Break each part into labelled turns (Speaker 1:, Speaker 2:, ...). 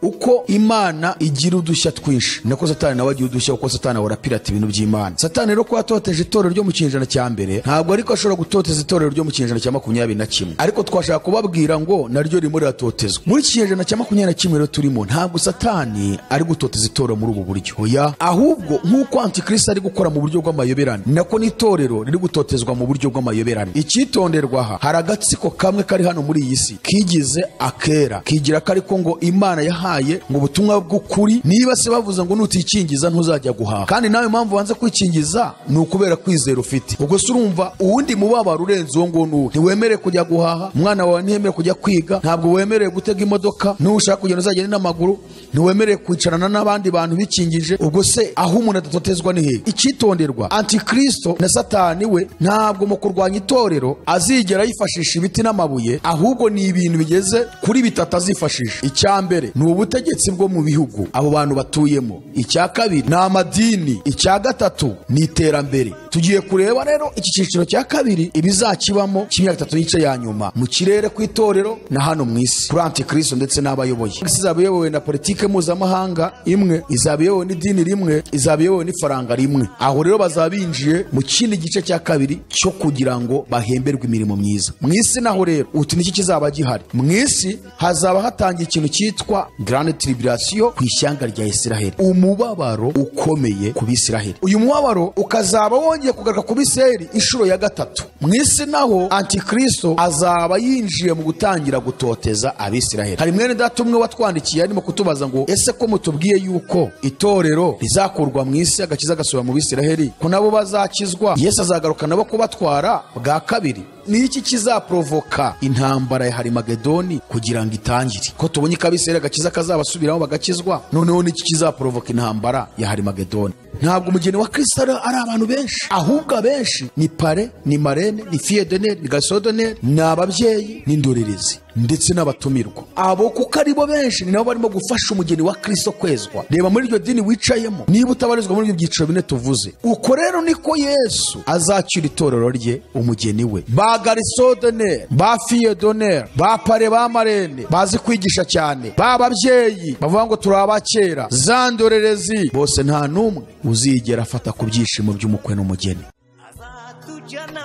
Speaker 1: uko imana igira udushya twinshi nako satani nawe agira udushya kuko satani ahora apirata ibintu by'imana satani rero kuba atoteje itorero ryo mu kinyejana cya mbere ntabwo ariko ashobora gutoteza itorero ryo mu kinyejana cya makumyabiri na kimwe ariko twashaka kubabwira ngo naryo ririmo riratotezwa muri iki kinyejana cya makumyabiri na kimwe rero turimo ntabwo satani ari gutoteza itorero muri ubu buryo oya ahubwo nk'uko antikristo ari gukora mu buryo bw'amayoberane nako n'itorero riri gutotezwa mu buryo bw'amayoberane icyitonderwa aha hari agatsiko kamwe kari hano muri iyi si kigize akera kigira ko ariko ngo imana yahaye ngo ubutumwa bw'ukuri niba se bavuze ngo nutikingiza ntuzajya guhaha kandi nawe impamvu wanze kwikingiza ni ukubera kwizera ufite ubwo se urumva uwundi mubabaro urenze uwo nguwo ni uwo ntiwemerewe kujya guhaha umwana wawe ntiyemerewe kujya kwiga ntabwo wemerewe gutega imodoka n'ushaka kugenda uzagenda n'amaguru ntiwemerewe kwicarana n'abandi bantu bikingije ubwo se aho umuntu adatotezwa ni hehe icyitonderwa antikristo na satani we ntabwo mu kurwanya itorero azigera yifashisha ibiti n'amabuye ahubwo ni ibintu bigeze kuri bitatu azifashisha icya mbere ni ubutegetsi bwo mu bihugu abo bantu batuyemo icya kabiri ni amadini icya gatatu ni iterambere tugiye kureba rero iki cyiciro cya kabiri ibizakibamo kimyaka itatu n'igice ya nyuma mu kirere ku itorero na hano mu isi kuri antikristo ndetse n'abayoboye isi izaba iyobowe na politiki mpuzamahanga imwe izaba iyobowe n'idini rimwe izaba iyobowe n'ifaranga rimwe aho rero bazaba binjiye mu kindi gice cya kabiri cyo kugira ngo bahemberwe imirimo myiza mu isi naho rero utu niki kizaba gihari mu isi hazaba hatangiye ikintu cyitwa grande tribulation ku ishyanga rya isiraheli umubabaro ukomeye ku bisiraheli uyu mubabaro ukazaba wongeye kugaruka ku bisiraheli inshuro ya gatatu mu isi naho antikristo azaba yinjiye mu gutangira gutoteza abisiraheli hari mwene data umwe watwandikiye arimo kutubaza ngo ese ko mutubwiye yuko itorero rizakurwa mu isi agakiza gasubira mu bisiraheli ko nabo bazakizwa yesu azagaruka nabo kubatwara bwa kabiri ni iki kizaporovoka intambara ya harimagedoni kugira ngo itangire ko tubonye ikabisera agakiza kazabasubiramo bagakizwa noneho ni iki kizaporovoka intambara ya harimagedoni ntabwo umugeni wa kristo ari abantu benshi ahubwo abenshi ni pare ni marene ni fiyedoneri ni gasodoneri ni ababyeyi n'indorerezi ndetse n'abatumirwa abo kuko aribo benshi ni nabo barimo gufasha umugeni wa kristo kwezwa reba muri iryo dini wicayemo niba utabarizwa muri ibyo byiciro bine tuvuze uko rero niko yesu azacyura itorero rye umugeni we ba garisodoneri ba fiyedoneri ba pare ba marene bazi kwigisha cyane ba babyeyi bavuga ngo turi abakera za ndorerezi bose nta n'umwe uzigera afata ku byishimo by'umukwe n'umugeni
Speaker 2: azatujyana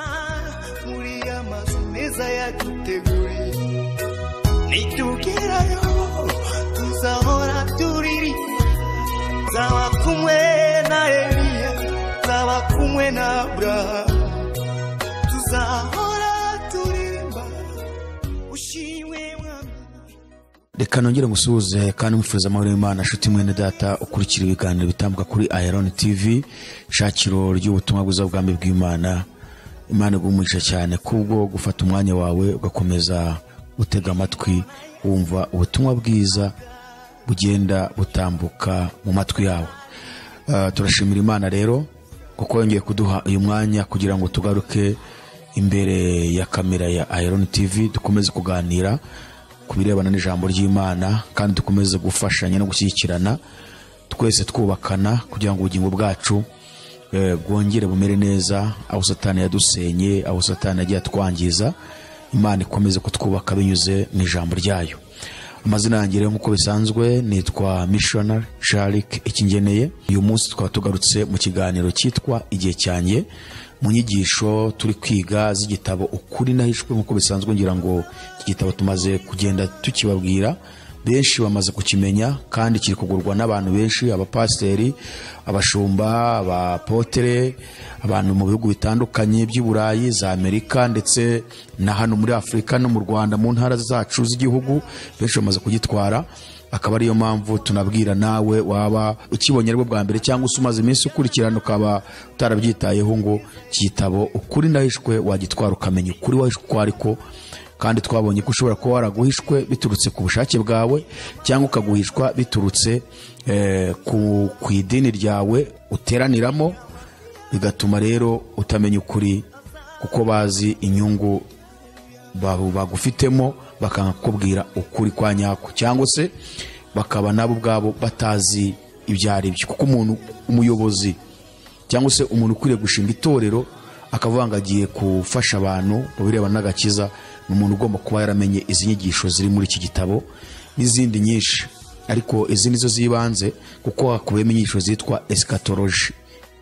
Speaker 2: muri ya mazu meza yaduteguriye nitugerayo tuzahora turirimba nzaba kumwe na eliya nzaba kumwe na aburahamu tuzahora turirimba ushimwe mwami
Speaker 1: reka nongere musuhuze kandi mufuriza amahoro y'imana nshuti mwene data ukurikira ibiganiro bitambwa kuri ayaroni tv shakiro ry'ubutumwa bwiza bwami bw'imana imana igumuhisha cyane kubwo gufata umwanya wawe ugakomeza gutega amatwi wumva ubutumwa bwiza bugenda butambuka mu matwi yawe Ah, turashimira imana rero kuko yongeye kuduha uyu mwanya kugira ngo tugaruke imbere ya kamera ya ayaroni tv dukomeze kuganira ku birebana n'ijambo ry'imana kandi dukomeze gufashanya no gushyigikirana twese twubakana kugira ngo ubugingo bwacu eh, bwongere bumere neza aho satani yadusenye aho satani yagiye atwangiza imana ikomeze kutwubaka binyuze mu ijambo ryayo amazina yanjye rero nk'uko bisanzwe nitwa missionary sharik ikingeneye uyu munsi tukaba tugarutse mu kiganiro cyitwa igihe cyanjye mu nyigisho turi kwiga z'igitabo ukuri nahishwe nk'uko bisanzwe ngira ngo iki gitabo tumaze kugenda tukibabwira benshi bamaze kukimenya kandi kiri kugurwa n'abantu benshi abapasiteri abashumba abapotere abantu mu bihugu bitandukanye by'i burayi za amerika ndetse na hano muri afurika no mu rwanda mu ntara zacu z'igihugu benshi bamaze kugitwara akaba ariyo mpamvu tunabwira nawe waba ukibonye aribwo bwa mbere cyangwa se umaze iminsi ukurikirana ukaba utarabyitayeho ngo iki gitabo ukuri nahishwe wagitwara ukamenya ukuri wahishwe uko ariko kandi twabonye ko ushobora kuba waraguhishwe biturutse ku bushake bwawe cyangwa ukaguhishwa biturutse eh, ku, ku idini ryawe uteraniramo bigatuma rero utamenya ukuri kuko bazi inyungu ba- bagufitemo bakanga kukubwira ukuri kwa nyako cyangwa se bakaba nabo ubwabo batazi ibyo ari byo kuko umuntu umuyobozi cyangwa se umuntu ukwiriye gushinga itorero akavuga ngo agiye gufasha abantu mu birebana n'agakiza ni umuntu ugomba kuba yaramenye izi nyigisho ziri muri iki gitabo n'izindi nyinshi ariko izi ni zo zibanze kuko hakubiyemo inyigisho zitwa esikatoloji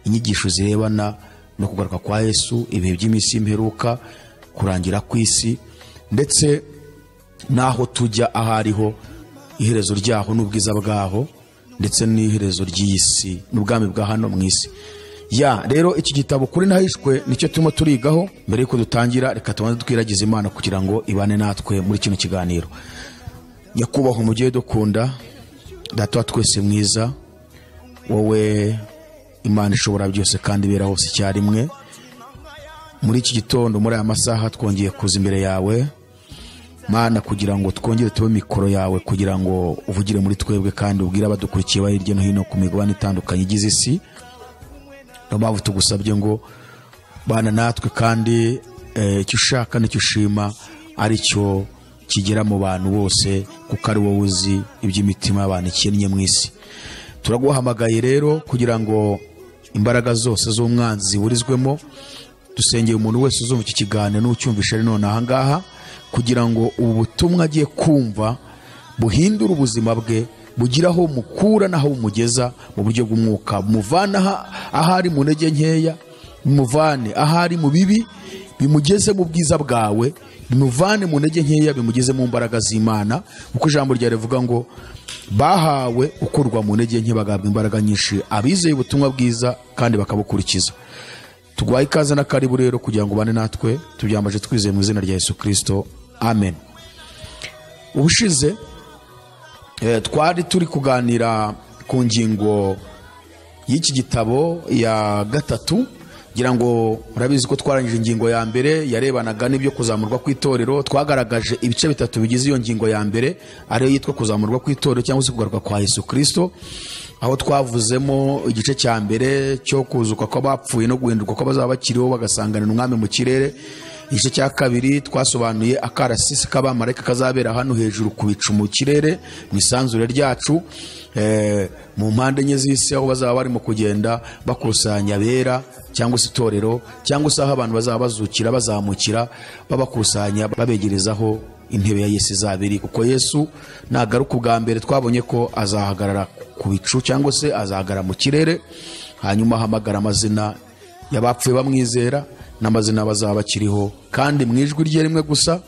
Speaker 1: inyigisho zirebana no kugaruka kwa yesu ibihe by'iminsi y'imperuka kurangira kw'isi ndetse n'aho tujya aho ariho iherezo ryaho n'ubwiza bwaho ndetse n'iherezo ry'iyi si n'ubwami bwa hano mu isi ya rero iki gitabo kuri nahishwe nicyo turimo turigaho mbere y'uko dutangira reka tubanze twiragize imana kugira ngo ibane natwe muri kino kiganiro nyakubahwa umubyeyi dukunda data wa twese mwiza wowe imana ishobora byose kandi ibera hose icyarimwe muri iki gitondo muri aya masaha twongeye kuza imbere yawe mana kugira ngo twongere tube mikoro yawe kugira ngo uvugire muri twebwe kandi ubwire abadukurikiye bari hirya no hino ku migabane itandukanye igize isi niyo mpamvu tugusabye ngo bana natwe kandi eh, icyo ushaka n'icyo ushima ari cyo kigera mu bantu bose kuko ari wowe uzi iby'imitima y'abantu ikennye mu isi turaguhamagaye rero kugira ngo imbaraga zose z'umwanzi ziburizwemo dusengeye umuntu wese uzumva iki kiganiro n'ucyumvisha ari none ahangaha kugira ngo ubu butumwa agiye kumva buhindura ubuzima bwe bugira aho bumukura n'aho bumugeza mu buryo bw'umwuka bumuvana aha- aho ari mu ntege nkeya bimuvane aho ari mu bibi bimugeze mu bwiza bwawe bimuvane mu ntege nkeya bimugeze mu mbaraga z'imana kuko ijambo rya rivuga ngo bahawe ukurwa mu ntege nke bagahabwa imbaraga nyinshi abizeye ubutumwa bwiza kandi bakabukurikiza tugwaye ikaze na karibu rero kugira ngo ubane natwe tubyambaje twizeye mu izina rya yesu kirisito amen ubushize eh, twari turi kuganira ku ngingo y'iki gitabo ya gatatu ngira ngo murabizi ko twarangije ingingo ya mbere yarebanaga n'ibyo kuzamurwa kw'itorero twagaragaje ibice bitatu bigize iyo ngingo ya mbere ariyo yitwa kuzamurwa kw'itorero cyangwa se kugaruka kwa yesu kirisito aho twavuzemo igice cya mbere cyo kuzuka kw'abapfuye no guhindurwa kw'abazaba bakiriho bagasangana umwami mu kirere igice cya kabiri twasobanuye akarasisi k'abamarayika kazabera hano hejuru ku bicu mu kirere mu isanzure ryacu eh, mu mpande enye z'isi aho bazaba barimo kugenda bakusanya abera cyangwa se itorero cyangwa se aho abantu bazaba bazukira bazamukira babakusanya babegerezaho intebe ya yesu izaba iri kuko yesu nagaruka ubwa mbere twabonye ko azahagarara ku bicu cyangwa se azahagarara mu kirere hanyuma ahamagara amazina yabapfuye bamwizera n'amazina bazaba bakiriho kandi mu ijwi rye rimwe gusa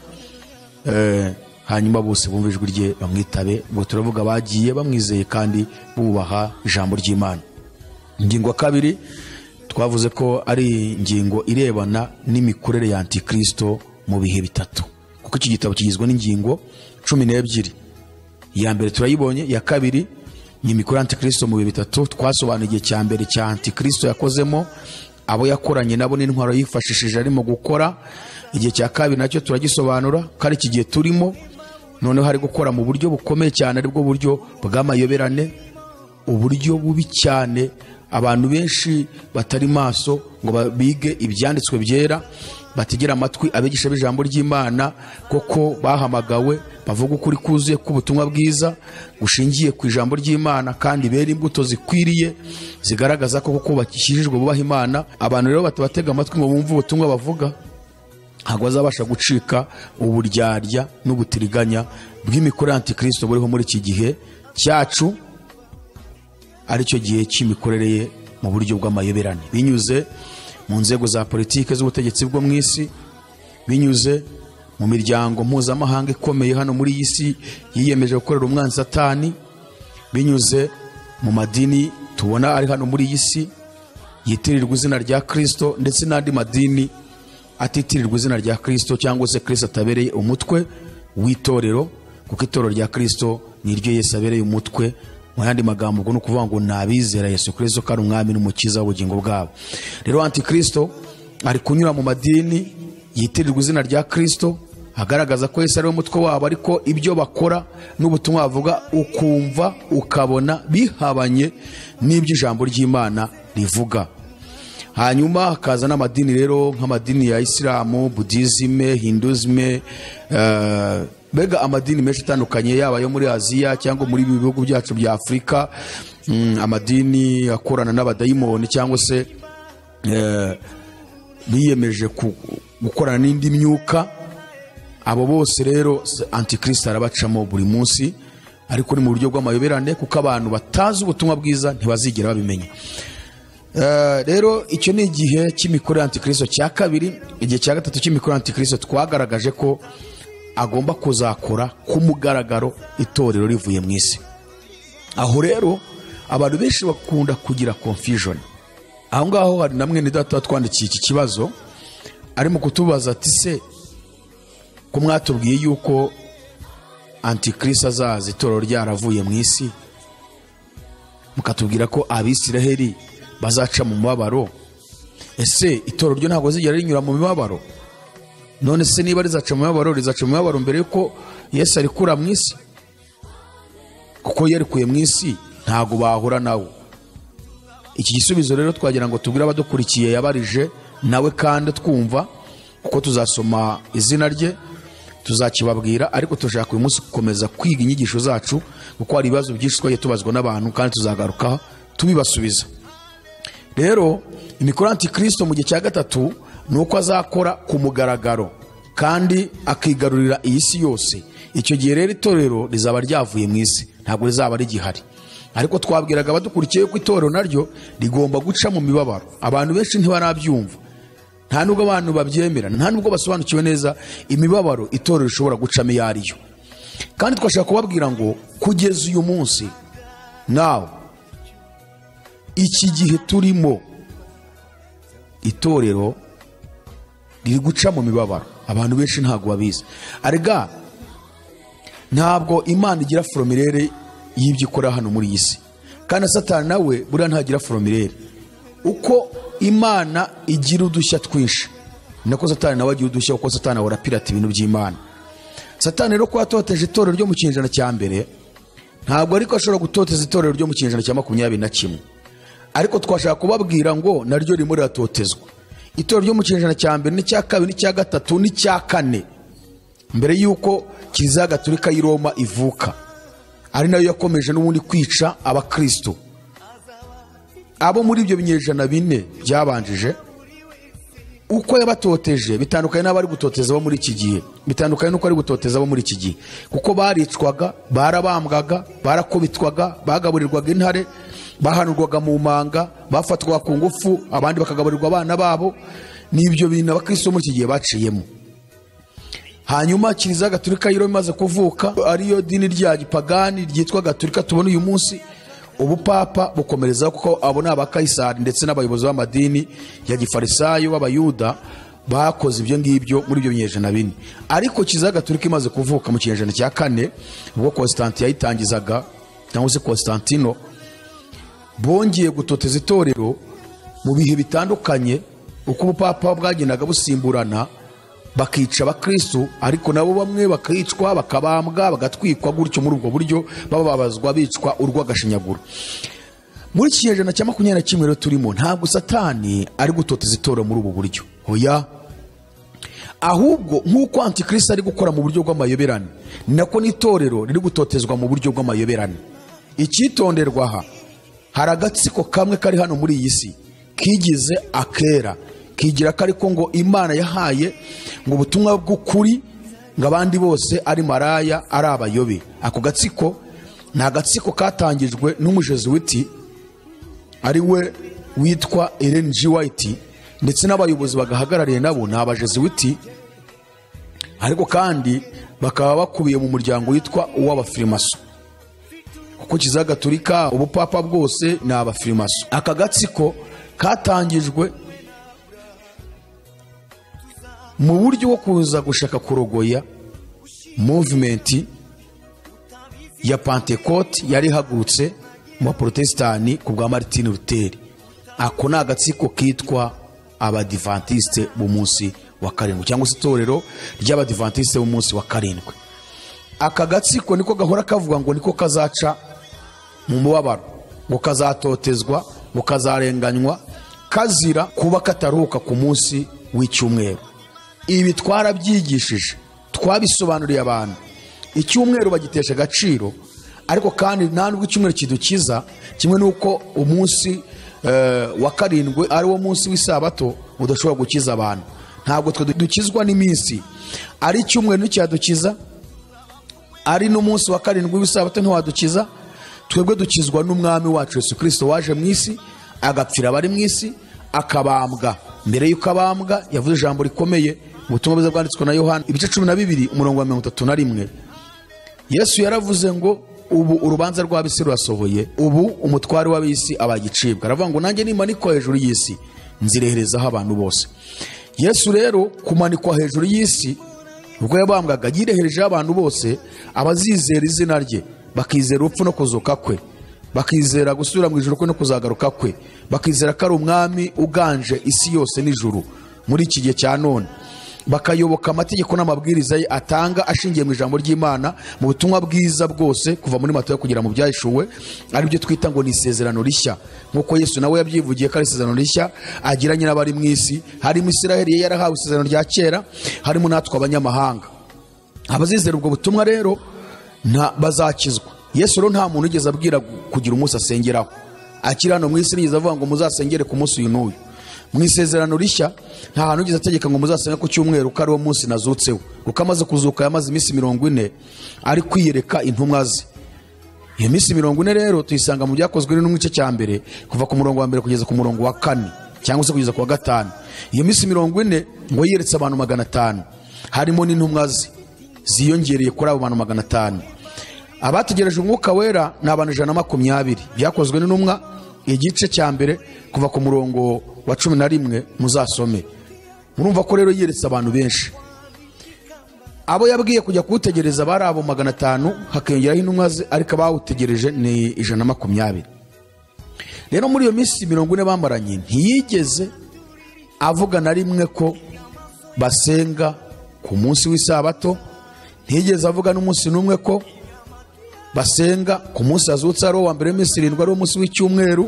Speaker 1: eh, hanyuma bose bumva ijwi rye bamwitabe ubwo turavuga bagiye bamwizeye kandi bubaha ijambo ry'imana ingingo ya kabiri twavuze ko ari ingingo irebana n'imikorere ya antikristo mu bihe bitatu kuko iki gitabo kigizwe n'ingingo cumi n'ebyiri iya mbere turayibonye iya kabiri ni imikoro ya antikristo mu bihe bitatu twasobanuye igihe cya mbere cya antikristo yakozemo abo yakoranye nabo n'intwaro yifashishije arimo gukora igihe cya kabiri nacyo turagisobanura ko ari iki gihe turimo noneho ari gukora mu buryo bukomeye cyane aribwo buryo bw'amayoberane uburyo bubi cyane abantu benshi batari maso ngo ba- bige ibyanditswe byera bategera amatwi abigisha b'ijambo ry'imana koko bahamagawe bavuga ukuri kuzuye k'ubutumwa bwiza gushingiye ku ijambo ry'imana kandi bera imbuto zikwiriye zigaragaza ko koko bakijijwe bubaha imana abantu rero batabatega amatwi ngo bumve ubutumwa bavuga ntabwo bazabasha gucika uburyarya n'ubutiriganya bw'imikoro ya antikristo buriho muri iki gihe cyacu aricyo gihe cy'imikorere ye mu buryo bw'amayoberane binyuze mu nzego za politiki z'ubutegetsi bwo mu isi binyuze mu miryango mpuzamahanga ikomeye hano muri iyi si yiyemeje gukorera umwanzi satani binyuze mu madini tubona ari hano muri iyi si yitirirwa izina rya kirisito ndetse n'andi madini atitirirwa izina rya kirisito cyangwa se kirisito atabereye umutwe w'itorero kuko itorero rya kirisito ni ryo yesu abereye umutwe mu yandi magambo ubwo ni ukuvuga ngo ni abizera yesu kirisito ko ari umwami n'umukiza w'ubugingo bwabo rero antikristo ari kunyura mu madini yitirirwa izina rya kirisito agaragaza ko yesu ari we mutwe wabo ariko ibyo bakora n'ubutumwa bavuga ukumva ukabona bihabanye n'ibyo ijambo ry'imana rivuga hanyuma hakaza n'amadini rero nk'amadini ya isilamu budizime hinduzime eh, mbega amadini menshi atandukanye yaba ayo muri aziya cyangwa muri ibi bihugu byacu bya afurika mm, amadini akorana n'abadayimoni cyangwa se eh, biyemeje ku- gukorana n'indi myuka abo bose rero antikristo arabacamo buri munsi ariko ni mu buryo bw'amayoberane kuko abantu batazi ubutumwa bwiza ntibazigera babimenya Eh, rero icyo ni igihe cy'imikoro ya antikristo cya kabiri igihe cya gatatu cy'imikoro ya antikristo twagaragaje ko agomba kuzakora ku mugaragaro itorero rivuye mu isi aho rero abantu benshi bakunda kugira confusion aho ngaho hari na mwene data watwandikiye iki kibazo arimo kutubaza ati se ko mwatubwiye yuko antikristo azaza itorero ryaravuye mu isi mukatubwira ko abisiraheli bazaca mu mubabaro ese itorero ryo ntabwo zigera rinyura mu mibabaro none se niba rizaca mu mibabaro rizaca mu mibabaro mbere yuko yesu arikura mu isi kuko iyo arikuye mu isi ntabwo bahura nawe iki gisubizo rero twagira ngo tubwire abadukurikiye yabarije nawe kandi twumva kuko tuzasoma izina rye tuzakibabwira ariko turashaka uyu munsi gukomeza kwiga inyigisho zacu kuko hari ibibazo byinshi twagiye tubazwa n'abantu kandi tuzagaruka tubibasubiza rero imikoro ya antikristo mu gihe cya gatatu ni uko azakora ku mugaragaro kandi akigarurira iyi si yose icyo gihe rero itorero rizaba ryavuye mu isi ntabwo rizaba rigihari ariko twabwiraga abadukurikiye ko itorero naryo rigomba guca mu mibabaro abantu benshi ntibarabyumva nta nubwo abantu babyemera nta nubwo basobanukiwe neza imibabaro itorero rishobora gucamo iyo ariyo kandi twashaka kubabwira ngo kugeza uyu munsi nawe iki gihe turimo itorero riri guca mu mibabaro abantu benshi ntabwo babizi arega ntabwo imana igira foromilere y'ibyo ikora hano muri iyi si kandi na satani nawe buriya ntagira foromilere uko imana igira udushya twinshi nako satani nawe agira udushya kuko satani ahora apirata ibintu by'imana satani rero ko yatoteje itorero ryo mu kinyejana cya mbere ntabwo ariko ashobora gutoteza itorero ryo mu kinyejana cya makumyabiri na kimwe ariko twashaka kubabwira ngo naryo ririmo riratotezwa itorero ryo mu kinyejana cya mbere n'icya kabiri n'icya gatatu n'icya kane mbere y'uko kiliziya gatolika y'i roma ivuka ari nayo yakomeje n'ubundi kwica abakristo abo muri ibyo binyejana bine byabanjije uko yabatoteje bitandukanye n'abari gutoteza bo muri iki gihe bitandukanye n'uko ari gutoteza bo muri iki gihe kuko baricwaga barabambwaga barakubitwaga bagaburirwaga intare bahanurwaga mu manga bafatwaga ku ngufu abandi bakagaburirwa abana babo ni ibyo bintu abakristo bo muri iki gihe baciyemo hanyuma kiliziya gatulika yari imaze kuvuka ariyo dini rya gipagani ryitwa gatulika tubona uyu munsi ubupapa bukomereza kuko abo ni abakayisari ndetse n'abayobozi b'amadini ya gifarisayo b'abayuda bakoze ibyo ngibyo muri ibyo binyejana bine ariko kiliziya gatulika imaze kuvuka mu kinyejana cya kane ubwo konsitanti yayitangizaga cyangwa se konsitantino bongeye gutoteza itorero mu bihe bitandukanye uko ubupapa bwagendaga busimburana bakica abakristu ariko nabo bamwe bakicwa bakabambwa bagatwikwa gutyo muri ubwo buryo bababazwa bicwa urw'agashinyaguro muri iki kinyejana cya makumyabiri na kimwe rero turimo ntabwo satani ari gutoteza itorero muri ubu buryo oya ahubwo nk'uko antikristo ari gukora mu buryo bw'amayoberane nako n'itorero riri gutotezwa mu buryo bw'amayoberane icyitonderwa aha hari agatsiko kamwe kari hano muri iyi si kigize akera kigira ko ariko ngo imana yahaye ngo ubutumwa bw'ukuri ngo abandi bose ari maraya ari abayobe ako gatsiko ni agatsiko katangijwe n'umujezuwiti ari we witwa Ellen G. White ndetse n'abayobozi bagahagarariye nabo ni abajezuwiti ariko kandi bakaba bakubiye mu muryango witwa uw'abafirimaso kuko kiliziya gatolika ubupapa bwose ni abafirimaso aka gatsiko katangijwe mu buryo bwo kuza gushaka kurogoya muvumenti ya pantekote yari ihagurutse mu baporotesitani ku bwa maritini ruteri ako ni agatsiko kitwa abadivantisite b'umunsi wa karindwi cyangwa se itorero ry'abadivantisite b'umunsi wa karindwi aka gatsiko niko gahora kavuga ngo niko kazaca mu mubabaro ngo kazatotezwa ngo kazarenganywa kazira kuba kataruhuka ku munsi w'icyumweru ibi twarabyigishije twabisobanuriye abantu icyumweru bagitesha agaciro ariko kandi nta nubwo icyumweru kidukiza kimwe n'uko umunsi eh, wa karindwi ari wo munsi w'isabato udashobora gukiza abantu ntabwo twe dukizwa n'iminsi ari icyumweru nticyadukiza ari n'umunsi wa karindwi w'isabato ntiwadukiza twebwe dukizwa n'umwami wacu yesu kirisito waje mu isi agapfira abari mu isi akabambwa mbere y'uko abambwa yavuze ijambo rikomeye mu butumwa bwiza bwanditswe na yohana ibice cumi na bibiri umurongo wa mirongo itatu na rimwe yesu yaravuze ngo ubu urubanza rw'ab'isi rurasohoye ubu umutware w'ab'isi abagicibwa aravuga ngo nanjye nimanikwa hejuru y'isi nzireherezaho abantu bose yesu rero kumanikwa hejuru y'isi ubwo yabambwaga yireherejeho abantu bose abazizera izina rye bakizera urupfu no kuzuka kwe bakizera gusubira mu ijoro kwe no kuzagaruka kwe bakizera ko ari umwami uganje isi yose n'ijuru muri iki gihe cya none bakayoboka amategeko n'amabwiriza ye atanga ashingiye mu ijambo ry'imana mu butumwa bwiza bwose kuva muri matayo kugera mu byahishuwe aribyo twita ngo ni isezerano rishya nk'uko yesu nawe yabyivugiye ko ari isezerano rishya agiranye n'abari mu isi harimo isiraheli ye yarahawe isezerano rya kera harimo natwe abanyamahanga abazizera ubwo butumwa rero nta- bazakizwa yesu rero nta muntu yigeze abwira kugira umunsi asengeraho akiri hano mu isi nigeze avuga ngo muzasengere ku munsi uyu n'uyu mu isezerano rishya nta hantu yigeze ategeka ngo muzasenge ku cyumweru ko ariwo munsi nazutseho kuko amaze kuzuka yamaze iminsi mirongo ine ari kwiyereka intumwa ze iyo minsi mirongo ine rero tuyisanga mu byakozwe n'intumwa igice cya mbere kuva ku murongo wa mbere kugeza ku murongo wa kane cyangwa se kugeza ku wa gatanu iyo minsi mirongo ine ngo yeretse abantu magana atanu harimo n'intumwa ze ziyongereye kuri abo bantu magana atanu abategereje umwuka wera ni abantu ijana na makumyabiri byakozwe n'intumwa igice cya mbere kuva ku murongo wa cumi na rimwe muzasome murumva ko rero yeretse abantu benshi abo yabwiye kujya kuwutegereza bari abo magana atanu hakiyongeraho intumwa ze ariko abawutegereje ni ijana na makumyabiri rero muri iyo minsi mirongo ine bamaranye ntiyigeze avuga na rimwe ko basenga ku munsi w'isabato ntiyigeze avuga n'umunsi n'umwe ko basenga ku munsi azutse ari uwa mbere w'iminsi irindwi ari umunsi w'icyumweru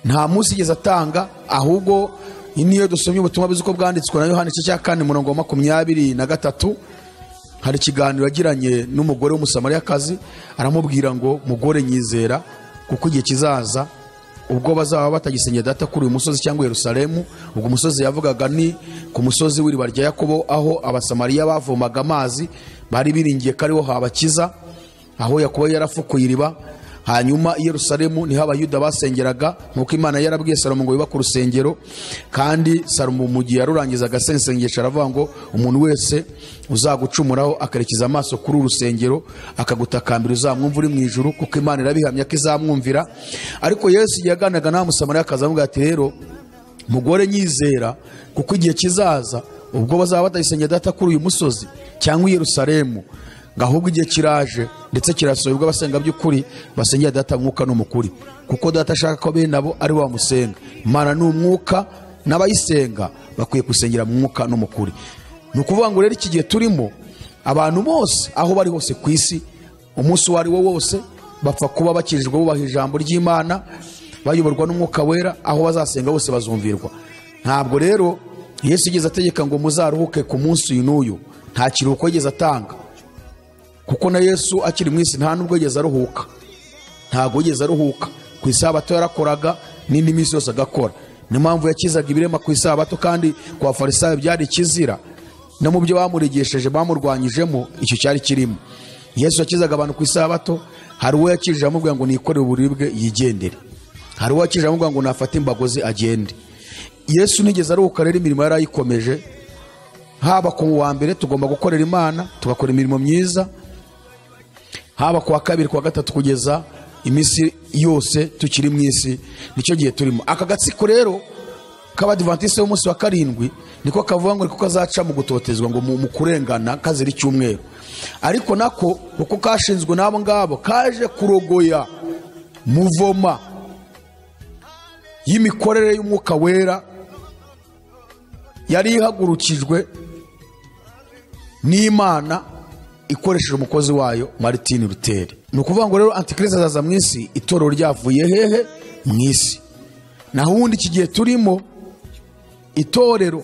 Speaker 1: nta munsi yigeze atanga ahubwo iyi niyo dusomye ubutumwa bwiza uko bwanditswe na yohani igice cya kane umurongo wa makumyabiri na gatatu hari ikiganiro yagiranye n'umugore w'umusamariyakazi aramubwira ngo mugore nyizera kuko igihe kizaza ubwo bazaba batagisengera data kuri uyu musozi cyangwa yerusalemu ubwo umusozi yavugaga ni ku musozi w'iriba rya yakobo aho abasamariya bavomaga amazi bari biringiye ko ariho habakiza aho yakuba yarafukuye iriba hanyuma i yerusalemu niho abayuda basengeraga nk'uko imana yari yarabwiye salomo ngo yubake urusengero kandi salomo mu gihe yarurangizaga asengesha aravuga ngo umuntu wese uzagucumuraho akerekeza amaso kuri uru rusengero akagutakambira uzamwumva uri mu ijuru kuko imana irabihamya ko izamwumvira ariko yesu igihe yaganiraga n'aho musamariya akaza avuga ati rero mugore nyizera kuko igihe kizaza ubwo bazaba batayisengera data kuri uyu musozi cyangwa i yerusalemu ngo ahubwo igihe kiraje ndetse kirasohoye ubwo abasenga by'ukuri basengera data mwuka n'umukuri kuko data ashaka ko bene abo ari we bamusenga imana ni umwuka n'abayisenga bakwiye gusengera mu mwuka n'umukuri ni ukuvuga ngo rero iki gihe turimo abantu bose aho bari hose ku isi umunsi uwo ari wo wose bapfa kuba bakirijwe bubaha ijambo ry'imana bayoborwa n'umwuka wera aho bazasenga bose bazumvirwa ntabwo rero yesu yigeze ategeka ngo muzaruhuke ku munsi uyu n'uyu nta kiruhuko yigeze atanga kuko na yesu akiri mu isi nta n'ubwo yigeze aruhuka ntabwo yigeze aruhuka ku isabato yarakoraga n'indi minsi yose agakora niyo mpamvu yakizaga ibirema ku isabato kandi ku bafarisayo byari ikizira no mu byo bamurigishije bamurwanyijemo icyo cyari kirimo yesu yakizaga abantu ku isabato hari uwo yakijije amubwira ngo nikorere uburibwe yigendere hari uwo yakijije amubwira ngo nafate imbago ze agende yesu nigeze aruhuka rero imirimo yari ayikomeje haba ku wa mbere tugomba gukorera imana tugakora imirimo myiza haba ku wa kabiri ku wa gatatu kugeza iminsi yose tukiri mu isi nicyo gihe turimo aka gatsiko rero k'abadivantisite b'umunsi wa karindwi niko kavuga ngo niko kazaca mu gutotezwa ngo mu mu kurengana kazira icyumweru ariko nako uko kashinzwe n'abo ngabo kaje kurogoya muvoma y'imikorere y'umwuka wera yari ihagurukijwe n'imana ikoresheje umukozi wayo Martin Luther ni ukuvuga ngo rero antikristo azaza mu isi itorero ryavuye hehe mu isi naho ubundi iki gihe turimo itorero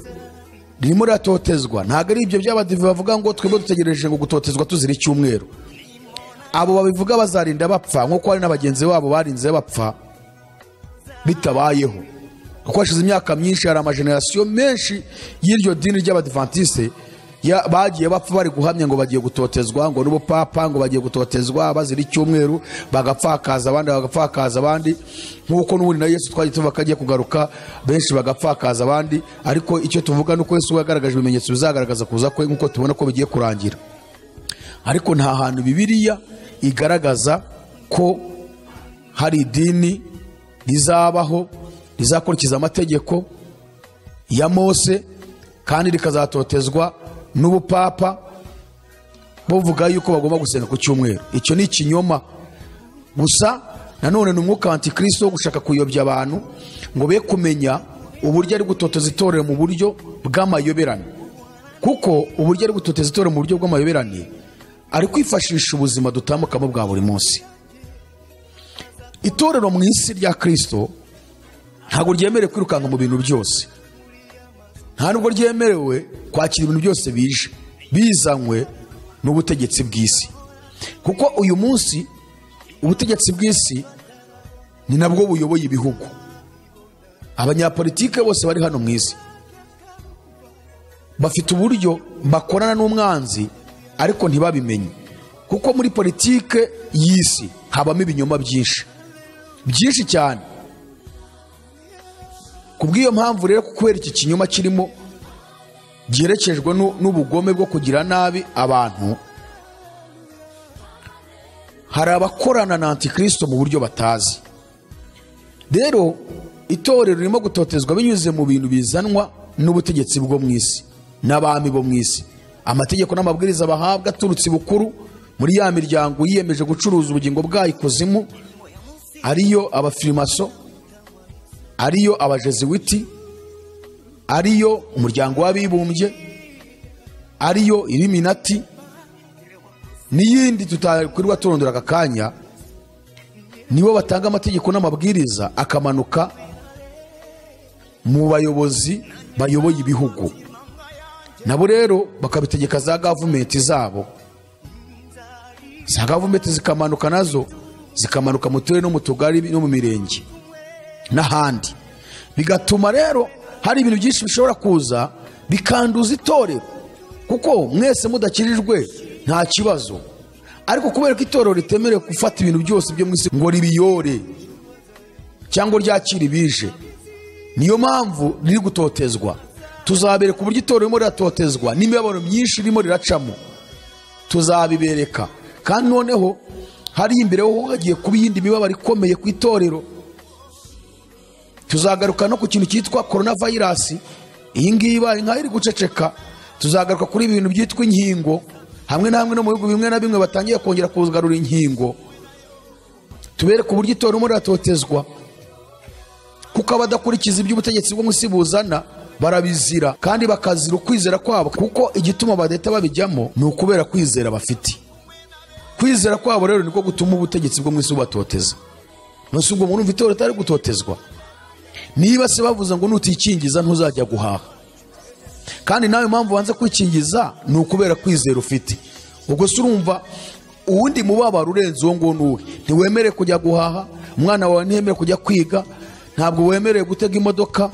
Speaker 1: ririmo riratotezwa ntabwo ari ibyo by'abadive bavuga ngo twebwe dutegereje ngo gutotezwa tuzira icyumweru abo babivuga bazarinda bapfa nk'uko hari na bagenzi babo barinze bapfa bitabayeho kuko hashize imyaka myinshi hari amajenerasiyo menshi y'iryo dini ry'abadivantisite ya- bagiye bapfa bari guhamya ngo bagiye gutotezwa ngo n'ubupapa ngo bagiye gutotezwa bazira icyumweru bagapfakaza abandi bagapfakaza abandi nk'uko n'ubundi na yesu twagiye tuvuga ko agiye kugaruka benshi bagapfakaza abandi ariko icyo tuvuga ni uko yesu we yagaragaje ibimenyetso bizagaragaza kuza kwe nk'uko tubona ko bigiye kurangira ariko nta hantu bibiliya igaragaza ko hari idini rizabaho rizakurikiza amategeko ya mose kandi rikazatotezwa n'ubupapa buvuga yuko bagomba gusenga ku cyumweru icyo ni ikinyoma gusa nanone ni umwuka wa antikristo wo gushaka kuyobya abantu ngo be kumenya uburyo ari gutoteza itorero mu buryo bw'amayoberane kuko uburyo ari gutoteza itorero mu buryo bw'amayoberane ari kwifashisha ubuzima dutambukamo bwa buri munsi itorero mu isi rya kirisito ntabwo ryemerewe kwirukanka mu bintu byose nta nubwo ryemerewe kwakira ibintu byose bije bizanywe n'ubutegetsi bw'isi kuko uyu munsi ubutegetsi bw'isi ni nabwo buyoboye ibihugu abanyapolitike bose bari hano mu isi bafite uburyo bakorana n'umwanzi ariko ntibabimenye kuko muri politike y'isi habamo ibinyoma byinshi byinshi cyane ku bw'iyo mpamvu rero kubera iki kinyoma kirimo giherekejwe n'u- n'ubugome bwo kugira nabi abantu hari abakorana na antikristo mu buryo batazi rero itorero ririmo gutotezwa binyuze mu bintu bizanwa n'ubutegetsi bwo mu isi n'abami bo mu isi amategeko n'amabwiriza bahabwa aturutse i bukuru muri ya miryango yiyemeje gucuruza ubugingo bwayo ikuzimu ariyo abafirimaso ariyo abajeziwiti ariyo umuryango w'abibumbye ariyo ibiminati n'iyindi tutakwirwa turondora aka kanya nibo batanga amategeko n'amabwiriza akamanuka mu bayobozi bayoboye ibihugu nabo rero bakabitegeka za gavumenti zabo za gavumenti zikamanuka nazo zikamanuka mu turere no mu tugari no mu mirenge n'ahandi bigatuma rero hari ibintu byinshi bishobora kuza bikanduza itorero kuko mwese mudakirijwe nta kibazo ariko kubera ko itorero ritemerewe gufata ibintu byose byo mu isi ngo ribiyore cyangwa ryakire ibije niyo mpamvu riri gutotezwa tuzabereka uburyo itorero ririmo riratotezwa n'imibabaro myinshi ririmo riracamo tuzabibereka kandi noneho hari imbere ho hagiye kuba iyindi mibabaro ikomeye ku itorero tuzagaruka no ku kintu cyitwa korona vayirasi iyi ngiyi ibaye nkaho iri guceceka tuzagaruka kuri ibintu byitwa inkingo hamwe na hamwe no mu bihugu bimwe na bimwe batangiye kongera kugarura inkingo tubereke uburyo itora urimo riratotezwa kuko abadakurikiza iby'ubutegetsi bwo mu isi buzana barabizira kandi bakazira ukwizera kwabo kuko igituma badahita babijyamo ni ukubera kwizera bafite kwizera kwabo rero niko gutuma ubutegetsi bwo mu isi bubatoteza nonese ubwo muntu umva itorero atari gutotezwa niba se bavuze ngo nutikingiza ntuzajya guhaha kandi nawe impamvu wanze kwikingiza ni ukubera kwizera ufite ubwo se urumva uwundi mubabaro urenze uwo nguwo ni uwe ntiwemere kujya guhaha umwana wawe ntiyemerewe kujya kwiga ntabwo wemerewe gutega imodoka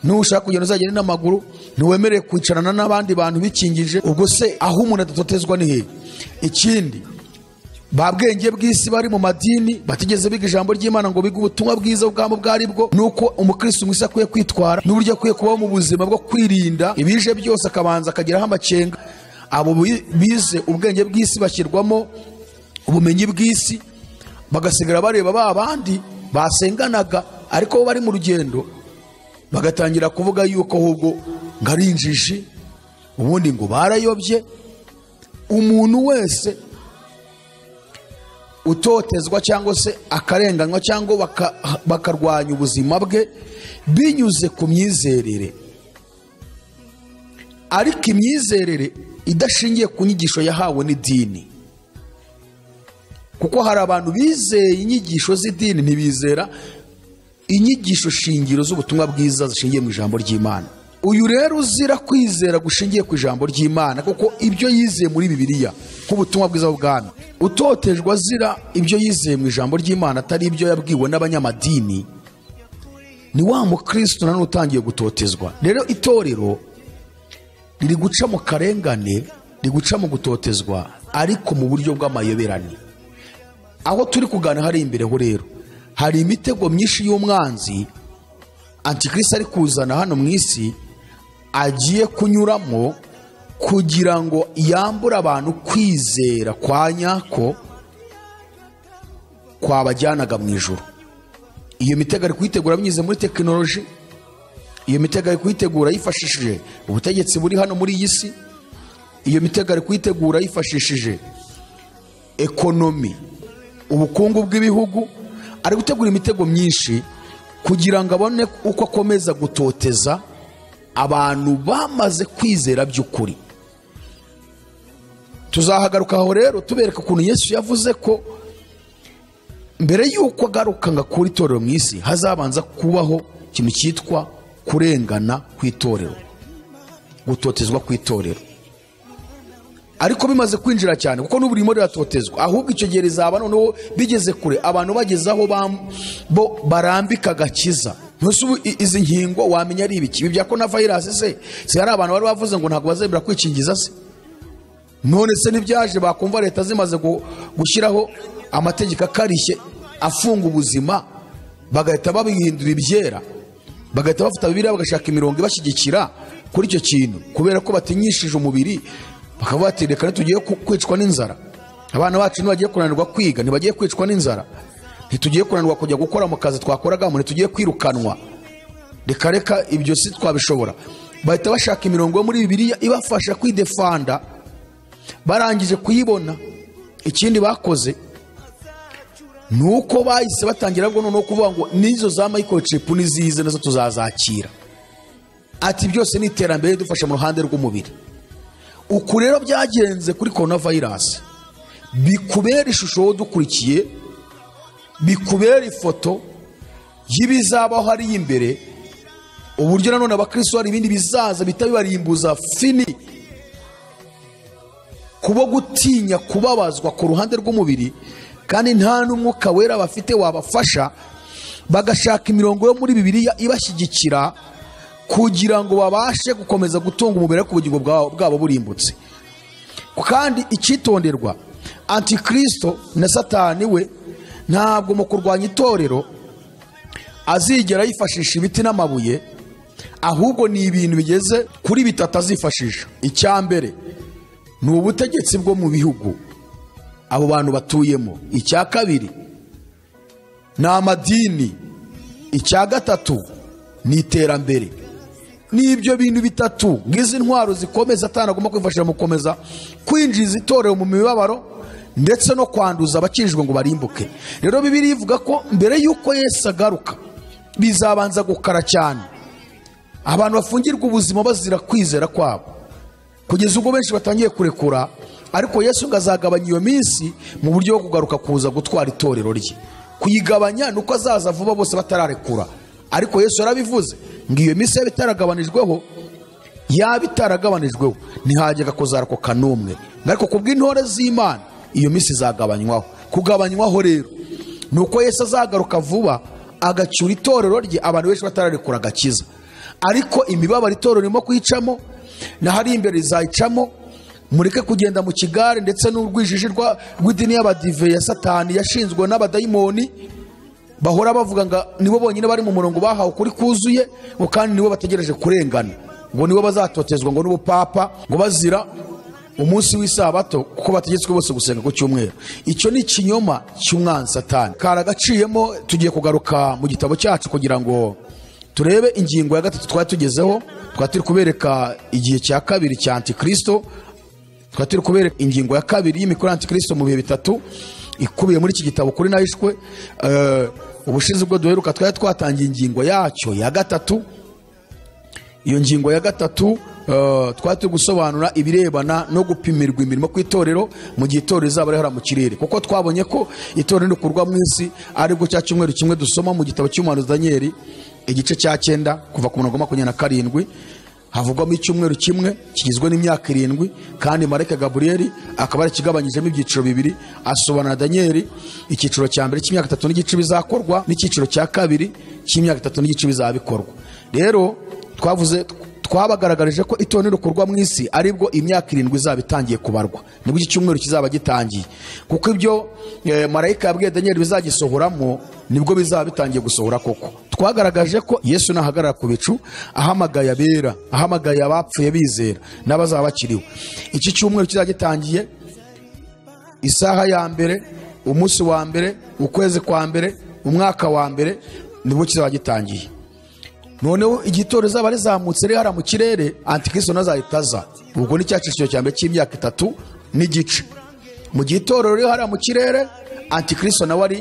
Speaker 1: nushaka kugenda uzagenda n'amaguru ntiwemerewe kwicarana n'abandi bantu bikingije ubwo se aho umuntu adatotezwa ni hehe ikindi ba bwenge bw'isi bari mu madini batigeze biga ijambo ry'imana ngo bige ubutumwa bwiza ubwabo ubwo ari bwo ni uko umukirisitu mwiza akwiye kwitwara n'uburyo akwiye kubaho mu buzima bwo kwirinda ibije byose akabanza akageraho amakenga abo bi- bize ubwenge bw'isi bashyirwamo ubumenyi bw'isi bagasigara bareba ba bandi basenganaga ariko bo bari mu rugendo bagatangira kuvuga yuko ahubwo ngo ari injiji ubundi ngo barayobye umuntu wese utotezwa cyangwa se akarenganywa cyangwa baka- bakarwanya ubuzima bwe binyuze ku myizerere ariko imyizerere idashingiye ku nyigisho yahawe n'idini kuko hari abantu bizeye inyigisho z'idini ntibizera inyigisho shingiro z'ubutumwa bwiza zishingiye mu ijambo ry'imana uyu rero uzira kwizera gushingiye ku ijambo ry'imana kuko ibyo yizeye muri bibiliya nk'ubutumwa bwiza bw'ubwami utotejwe azira ibyo yizeye mu ijambo ry'imana atari ibyo yabwiwe n'abanyamadini ni wa mukristo nanone utangiye gutotezwa rero itorero riri guca mu karengane riri guca mu gutotezwa ariko mu buryo bw'amayoberane aho turi kugana hari imbere ho rero hari imitego myinshi y'umwanzi antikirisi ari kuzana hano mu isi agiye kunyuramo kugira ngo yambure abantu kwizera kwa nyako kwabajyanaga mu ijoro iyo mitego ari kuyitegura binyuze muri tekinoloji iyo mitego ari kuyitegura yifashishije ubutegetsi buri hano muri iyi si iyo mitego ari kuyitegura yifashishije ekonomi ubukungu bw'ibihugu ari gutegura imitego myinshi kugira ngo abone uko akomeza gutoteza abantu bamaze kwizera by'ukuri tuzahagaruka aho rero tubereka ukuntu yesu yavuze ko mbere y'uko agaruka ngo akure itorero mu isi hazabanza kubaho ikintu cyitwa kurengana ku itorero gutotezwa ku itorero ariko bimaze kwinjira cyane kuko n'ubu ririmo riratotezwa ahubwo icyo gihe rizaba noneho bigeze kure abantu bageze aho bam- bo barambika agakiza ntusi ubu i- izi nkingo wamenya ari ibiki ibi bya corona virus se si hari abantu bari bavuze ngo ntabwo bazemera kwikingiza se none se ntibyaje bakumva leta zimaze gu- gushyiraho amategeko akarishye afunga ubuzima bagahita babihindura ibyera bagahita bafata bibiliya bagashaka imirongo ibashyigikira kuri icyo kintu kubera ko batinyishije umubiri bakavuga bati reka ntitugiye ku- kwicwa n'inzara abana bacu ntibagiye kunanirwa kwiga ntibagiye kwicwa n'inzara ntitugiye kunanirwa kujya gukora mu kazi twakoragamo ntitugiye kwirukanwa reka reka ibyo si twabishobora bahita bashaka imirongo yo muri bibiliya ibafasha kwidefanda barangije kuyibona ikindi bakoze ni uko bahise batangira bwo noneho kuvuga ngo n'izo za microchip n'izize nazo tuzazakira ati byose ni iterambere ridufasha mu ruhande rw'umubiri uku rero byagenze kuri corona virus bikubera ishusho wowe udukurikiye bikubera ifoto y'ibizabaho hariya imbere uburyo nanone abakristo hari ibindi bizaza bihita bibarimbuza fini kuba gutinya kubabazwa ku ruhande rw'umubiri kandi nta n'umwuka wera bafite wabafasha bagashaka imirongo yo muri bibiliya ibashyigikira kugira ngo babashe gukomeza gutunga umubiri ariko ubugingo bwabo- bwabo burimbutse kandi icyitonderwa antikristo na satani we ntabwo mu kurwanya itorero azigera yifashisha ibiti n'amabuye ahubwo ni ibintu bigeze kuri bitatu azifashisha icya mbere ni ubutegetsi bwo mu bihugu abo bantu batuyemo icya kabiri ni amadini icya gatatu ni iterambere ni ibyo bintu bitatu nk'izi ntwaro zikomeza atanagomba kwifashisha mu gukomeza kwinjiza itorero mu mibabaro ndetse no kwanduza abakinjijwe ngo barimbuke rero bibiri ivuga ko mbere y'uko yesu agaruka bizabanza gukara cyane abantu bafungirwa ubuzima bazira kwizera kwabo kugeza ubwo benshi batangiye kurekura ariko yesu ngo azagabanya iyo minsi mu buryo bwo kugaruka kuza gutwara itorero rye kuyigabanya ni uko azaza vuba bose batararekura ariko yesu yarabivuze ngo iyo minsi yaba itaragabanijweho yaba itaragabanijweho ntihajyaga kuzarakoka n'umwe ariko ku bw'intore z'imana iyo minsi izagabanywaho kugabanywaho rero ni uko yesu azagaruka vuba agacyura itorero rye abantu benshi batararekura agakiza ariko imibabaro itorero irimo kuyicamo na hari imbere rizayicamo mureke kugenda mu kigare ndetse n'urwijiji rwa- rw'idini y'abadive ya satani yashinzwe n'abadayimoni bahora bavuga ngo nibo bonyine bari mu murongo bahawe ukuri kuzuye ngo kandi nibo bategereje kurengana ngo nibo bazatotezwa ngo n'ubupapa ngo bazira umunsi w'isabato kuko bategetswe bose gusenga ku cyumweru icyo ni ikinyoma cy'umwanzi satani karagaciyemo tugiye kugaruka mu gitabo cyacu kugira ngo turebe ingingo ya gatatu twari tugezeho twari turi kubereka igihe cya kabiri cya antikristo twari turi kubereka ingingo ya kabiri y'imikoro ya antikristo mu bihe bitatu ikubiye muri iki gitabo kuri nayishwe Eh, ubushize ubwo duheruka twari twatangiye ingingo yacyo ya gatatu iyo ngingo ya gatatu eh, twari turi gusobanura ibirebana no gupimirwa imirimo ku itorero mu gihe itorero rizaba rihora mu kirere kuko twabonye ko itorero rikurwa mu isi aribwo cya cyumweru kimwe dusoma mu gitabo cy'umuhanuzi daniyeli igice cya cyenda kuva ku murongo wa makumyabiri na karindwi havugwamo icyumweru kimwe kigizwe n'imyaka irindwi kandi marike gaburiyeli akaba yarikigabanyijemo ibyiciro bibiri asobanura daniyeli icyiciro cya mbere cy'imyaka itatu n'igice bizakorwa n'icyiciro cya kabiri cy'imyaka itatu n'igice bizabikorwa rero twavuze twabagaragarije ko itorero rikorwa mu isi aribwo imyaka irindwi izaba itangiye kubarwa nibwo iki cyumweru kizaba gitangiye kuko ibyo eh, marayika yabwiye daniyeli bizagisohoramo nibwo bizaba bitangiye gusohora koko twagaragaje ko yesu nahagarara ku bicu ahamagaye abera ahamagaye abapfuye bizera n'abazaba bakiriwe iki cyumweru kizaba gitangiye isaha ya mbere umunsi wa mbere ukwezi kwa mbere umwaka wa mbere nibwo kizaba gitangiye noneho igitoro zaba rizamutse rihara mu kirere antikristo nazahita aza ubwo ni cya cyiciro cya mbere cy'imyaka itatu n'igice mu gihe itorero rihara mu kirere antikristo nawe ari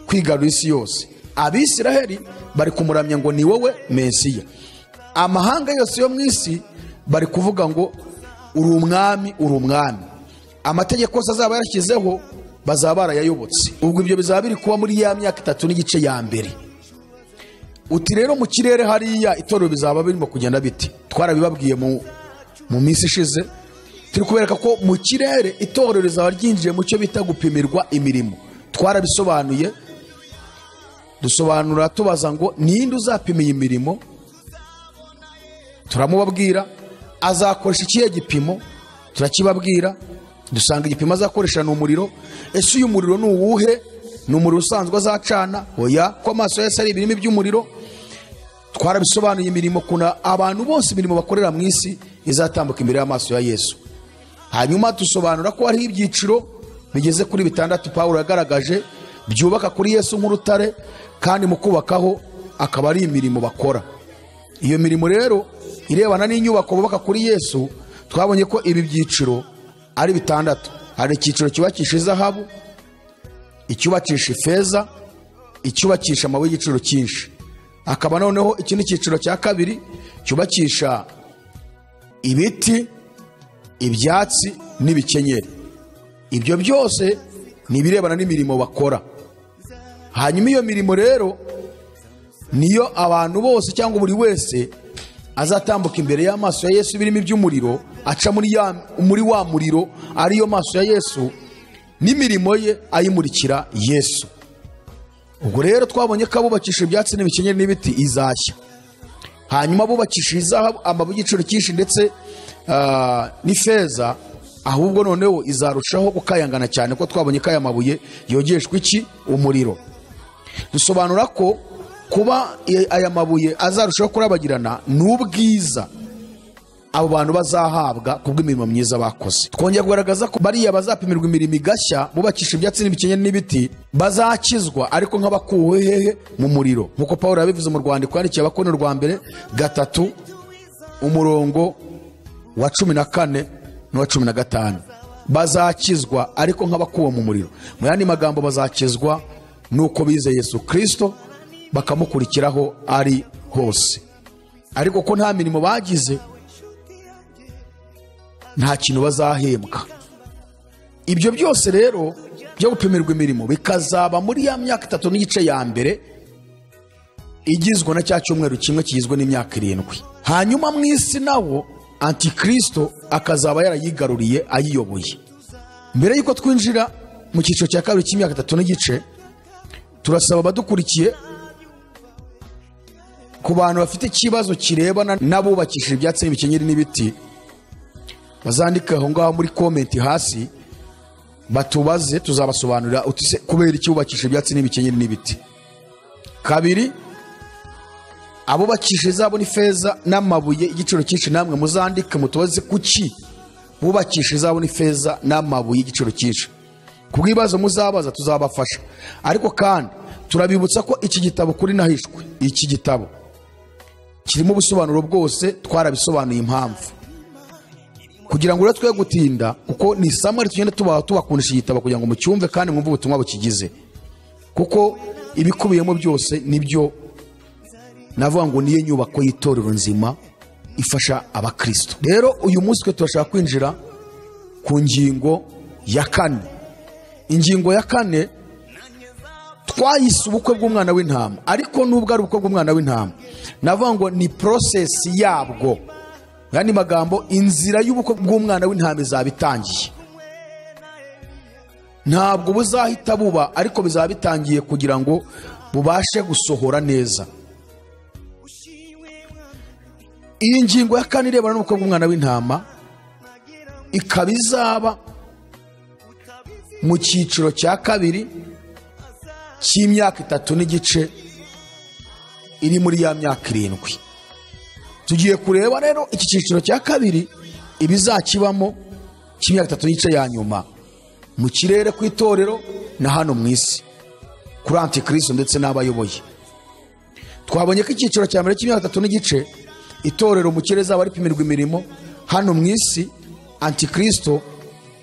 Speaker 1: kwigarura isi yose abisiraheli bari kumuramya ngo ni wowe mesiya amahanga yose yo mu isi bari kuvuga ngo uri umwami uri umwami amategeko yose azaba yashyizeho bazaba barayayobotse ubwo ibyo bizaba biri kuba muri ya myaka itatu n'igice ya mbere uti rero mu kirere hariya itorero bizaba birimo kugenda biti twarabibabwiye mu mu minsi ishize turi kubereka ko mu kirere itorero rizaba ryinjiye mu cyo bita gupimirwa imirimo twarabisobanuye dusobanura tubaza ngo ninde uzapimiye imirimo turamubabwira azakoresha ikihe gipimo turakibabwira dusanga igipimo azakoresha ni umuriro ese uyu muriro ni uwuhe ni umuriro usanzwe azacana oya ko amaso yose ari ibirimi by'umuriro twarabisobanuye imirimo kuna abantu bose imirimo bakorera mu isi izatambuka imbere y'amaso ya yesu hanyuma dusobanura ko hariho ibyiciro bigeze kuri bitandatu pawulo yagaragaje byubaka kuri yesu nk'urutare kandi mu kubakaho akaba ari imirimo bakora iyo mirimo rero irebana n'inyubako bubaka kuri yesu twabonye ko ibi byiciro ari bitandatu hari icyiciro cyubakisha izahabu icyubakisha ifeza icyubakisha amabuye y'igiciro cyinshi hakaba noneho iki ni icyiciro cya kabiri cyubakisha ibiti ibyatsi n'ibikenyeri ibyo byose ni ibirebana n'imirimo bakora hanyuma iyo mirimo rero niyo abantu bose cyangwa buri wese azatambuka imbere y'amaso ya yesu birimo iby'umuriro aca muri ya- muri wa muriro ariyo maso ya yesu n'imirimo ye ayimurikira yesu ubwo rero twabonye ko abubakisha ibyatsi n'ibikenyeri n'ibiti izashya hanyuma abubakisha izahabu amabuye y'igiciro cyinshi ndetse ah, n'ifeza ahubwo noneho izarushaho gukayangana cyane ko twabonye ko aya mabuye yogeshwa iki umuriro dusobanura ko kuba i- aya mabuye azarushaho kurabagirana n'ubwiza abo bantu bazahabwa kubw'imirimo myiza bakoze twongera kugaragaza ko bariya bazapimirwa imirimo igashya bubakisha ibyatsi n'ibikenyeri n'ibiti bazakizwa ariko nk'abakuwe hehe mu muriro nk'uko paul yabivuze mu rwandiko yandikiye abakono rwa mbere gatatu umurongo wa cumi na kane n'uwa cumi na gatanu bazakizwa ariko nk'abakuwe mu muriro mu yandi magambo bazakizwa nuko bize yesu kirisito bakamukurikiraho ari hose ariko ko nta mirimo bagize nta kintu bazahembwa ibyo byose rero byo gupimirwa imirimo bikazaba muri ya myaka itatu n'igice ya mbere igizwe na cya cyumweru kimwe kigizwe n'imyaka irindwi hanyuma mu isi nawo antikristo akazaba yarayigaruriye ayiyoboye mbere y'uko twinjira mu cyiciro cya kabiri cy'imyaka itatu n'igice turasaba abadukurikiye ku bantu bafite ikibazo kirebana n'abubakishije ibyatsi n'ibikenyeri n'ibiti bazandike aho ngaho muri komenti hasi batubaze tuzabasobanurira uti se kubera iki bubakisha ibyatsi n'ibikenyeri n'ibiti kabiri abubakisha izabo n'ifeza n'amabuye y'igiciro cyinshi namwe muzandike mutubaze kuki bubakisha izabo n'ifeza n'amabuye y'igiciro cyinshi ku bw'ibibazo muzabaza tuzabafasha ariko kandi turabibutsa ko iki gitabo kuri nahishwe iki gitabo kirimo ubusobanuro bwose twarabisobanuye impamvu kugira ngo rero twe gutinda kuko ni isamwa tugenda tubaha tubakundisha igitabo kugira ngo mucyumve kandi mwumve ubutumwa bukigize kuko ibikubiyemo byose nibyo navuga ngo niyo nyubako y'itorero nzima ifasha abakristo rero uyu munsi twe turashaka kwinjira ku ngingo ya kane ingingo ya kane twayise ubukwe bw'umwana w'intama ariko nubwo ari ubukwe bw'umwana w'intama navuga ngo ni porosesi yabwo mu yandi magambo inzira y'ubukwe bw'umwana w'intama izaba itangiye ntabwo buzahita buba ariko bizaba bitangiye kugira ngo bubashe gusohora neza iyi ngingo ya kane irebana n'ubukwe bw'umwana w'intama ikaba izaba mu cyiciro cya kabiri cy'imyaka itatu n'igice iri muri ya myaka irindwi tugiye kureba rero iki cyiciro cya kabiri ibizakibamo cy'imyaka itatu n'igice ya nyuma mu kirere ku itorero na hano mu isi kuri antikristo ndetse n'abayoboye twabonye ko icyiciro cya mbere cy'imyaka itatu n'igice itorero mu kirere zaba ripimirwa imirimo hano mu isi antikristo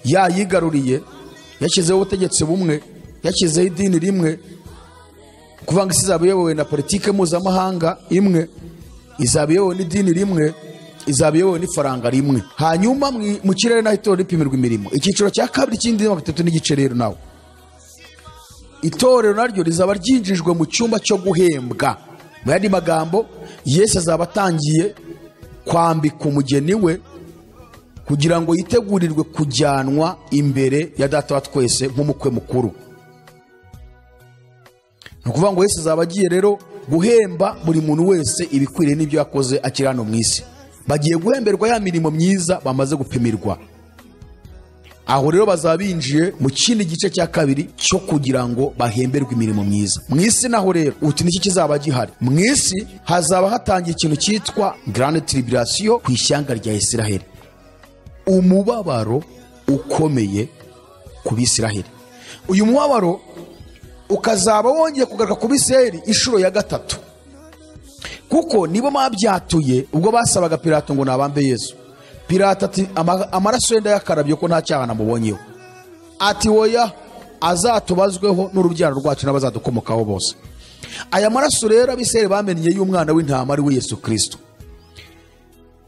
Speaker 1: yayigaruriye yashyizeho ubutegetsi bumwe yashyizeho idini rimwe kuvuga ngo isi izaba iyobowe na politiki mpuzamahanga imwe izaba iyobowe n'idini rimwe izaba iyobowe n'ifaranga rimwe hanyuma mu- mu kirere naho itorero ripimirwa imirimo icyiciro cya kabiri cy'indi mirongo itatu n'igice rero nawe itorero naryo rizaba ryinjijwe mu cyumba cyo guhembwa mu yandi magambo yesu azaba atangiye kwambika umugeni we kugira ngo yitegurirwe kujyanwa imbere ya data wa twese nk'umukwe mukuru ni ukuvuga ngo yesu azaba agiye rero guhemba buri muntu wese ibikwiriye n'ibyo yakoze akiri hano mu isi bagiye guhemberwa ya mirimo myiza bamaze gupimirwa aho rero bazaba binjiye mu kindi gice cya kabiri cyo kugira ngo bahemberwe imirimo myiza mu isi naho rero uti niki kizaba gihari mu isi hazaba hatangiye ikintu cyitwa garane tiribirasiyo ku ishyanga rya isiraheli umubabaro ukomeye ku bisiraheli uyu mubabaro ukazaba wongeye kugaruka ku bisiraheli inshuro ya gatatu kuko nibo babyatuye ubwo basabaga pirato ngo nabambe yesu pirato ati "Ama- amaraso ye ndayakarabye ko nta cyaha namubonyeho ati woya azatubazweho n'urubyaro rwacu n'abazadukomokaho bose aya maraso rero abisiraheli bamenye y'umwana w'intama ari we yesu kirisito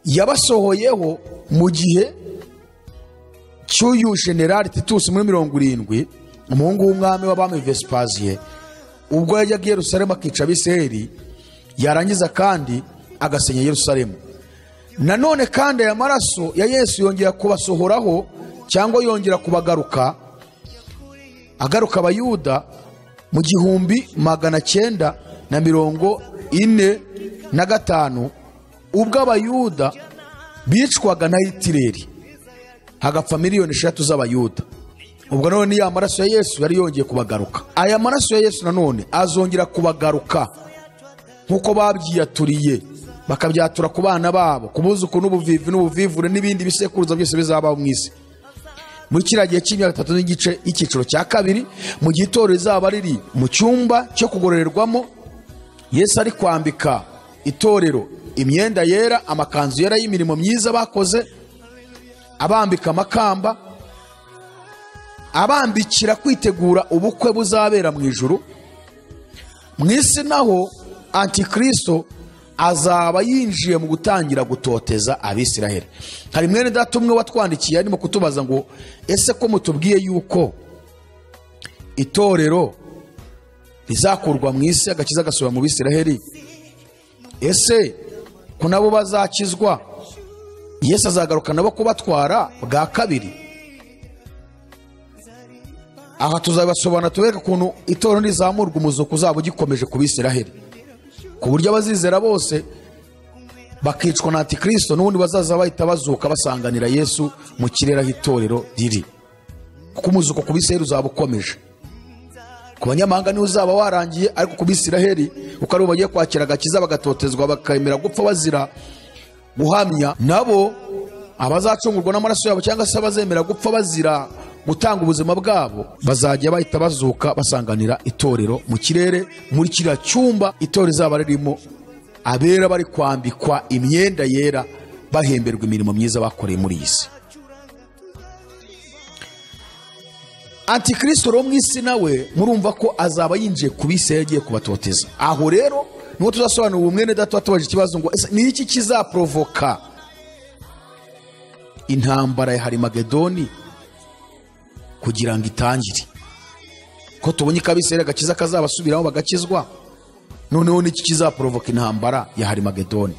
Speaker 1: yabasohoyeho mu gihe cy'uyu generali titusi muri mirongo irindwi umuhungu w'umwami w'abami vesipaziye ubwo yajyaga i yerusalemu akica abisirayeli yarangiza kandi agasenya yerusalemu nanone kandi aya maraso ya yesu yongera kubasohoraho cyangwa yongera kubagaruka agaruka abayuda mu gihumbi magana cyenda na mirongo ine na gatanu ubwo abayuda bicwaga na hitireri hagapfa miliyoni eshatu z'abayuda ubwo none ya maraso ya yesu yari yongeye kubagaruka aya maraso ya yesu nanone azongera kubagaruka nk'uko babyiyaturiye bakabyatura ku bana babo ku buzuku n'ubuvivi n'ubuvivure n'ibindi bisekuruza byose bizabaho mu isi muri kiriya gihe cy'imyaka itatu n'igice y'icyiciro cya kabiri mu gihe itorero rizaba riri mu cyumba cyo kugororerwamo yesu ari kwambika itorero imyenda yera amakanzu yera y'imirimo myiza bakoze abambika amakamba abambikira kwitegura ubukwe buzabera mu ijuru mu isi naho antikristo azaba yinjiye mu gutangira gutoteza abisiraheli hari mwene data umwe watwandikiye arimo kutubaza ngo ese ko mutubwiye yuko itorero rizakurwa mu isi agakiza gasubira mu bisiraheli ese ko nabo bazakizwa yesu azagaruka nabo kubatwara bwa kabiri aha tuzabibasobanura tubereka ukuntu itorero rizamurwa umuzuko uzaba ugikomeje ku bisiraheli ku buryo abazizera bose bakicwa na antikristo n'ubundi bazaza bahita bazuka basanganira yesu mu kirere aho itorero riri kuko umuzuko ku bisiraheli uzaba ukomeje ku banyamahanga niho uzaba warangiye ariko ku bisiraheli kuko aribo bagiye kwakira agakiza bagatotezwa bakemera gupfa bazira guhamya nabo abazacungurwa n'amaraso yabo cyangwa se abazemera gupfa bazira gutanga ubuzima bwabo bazajya bahita bazuka basanganira itorero mu kirere muri kiriya cyumba itorero izaba ririmo abera bari kwambikwa imyenda yera bahemberwa imirimo myiza bakoreye muri iyi si antikristo ro mu isi nawe murumva ko azaba yinjiye ku bisi yagiye kubatoteza aho rero niho tuzasobanura ubu mwene data watubaje ikibazo ngo ese ni iki kizaporovoka intambara ya harimagedoni kugira ngo itangire ko tubonye ko abisirayeli agakiza kazabasubiraho bagakizwa noneho n'iki kizaporovoka intambara ya harimagedoni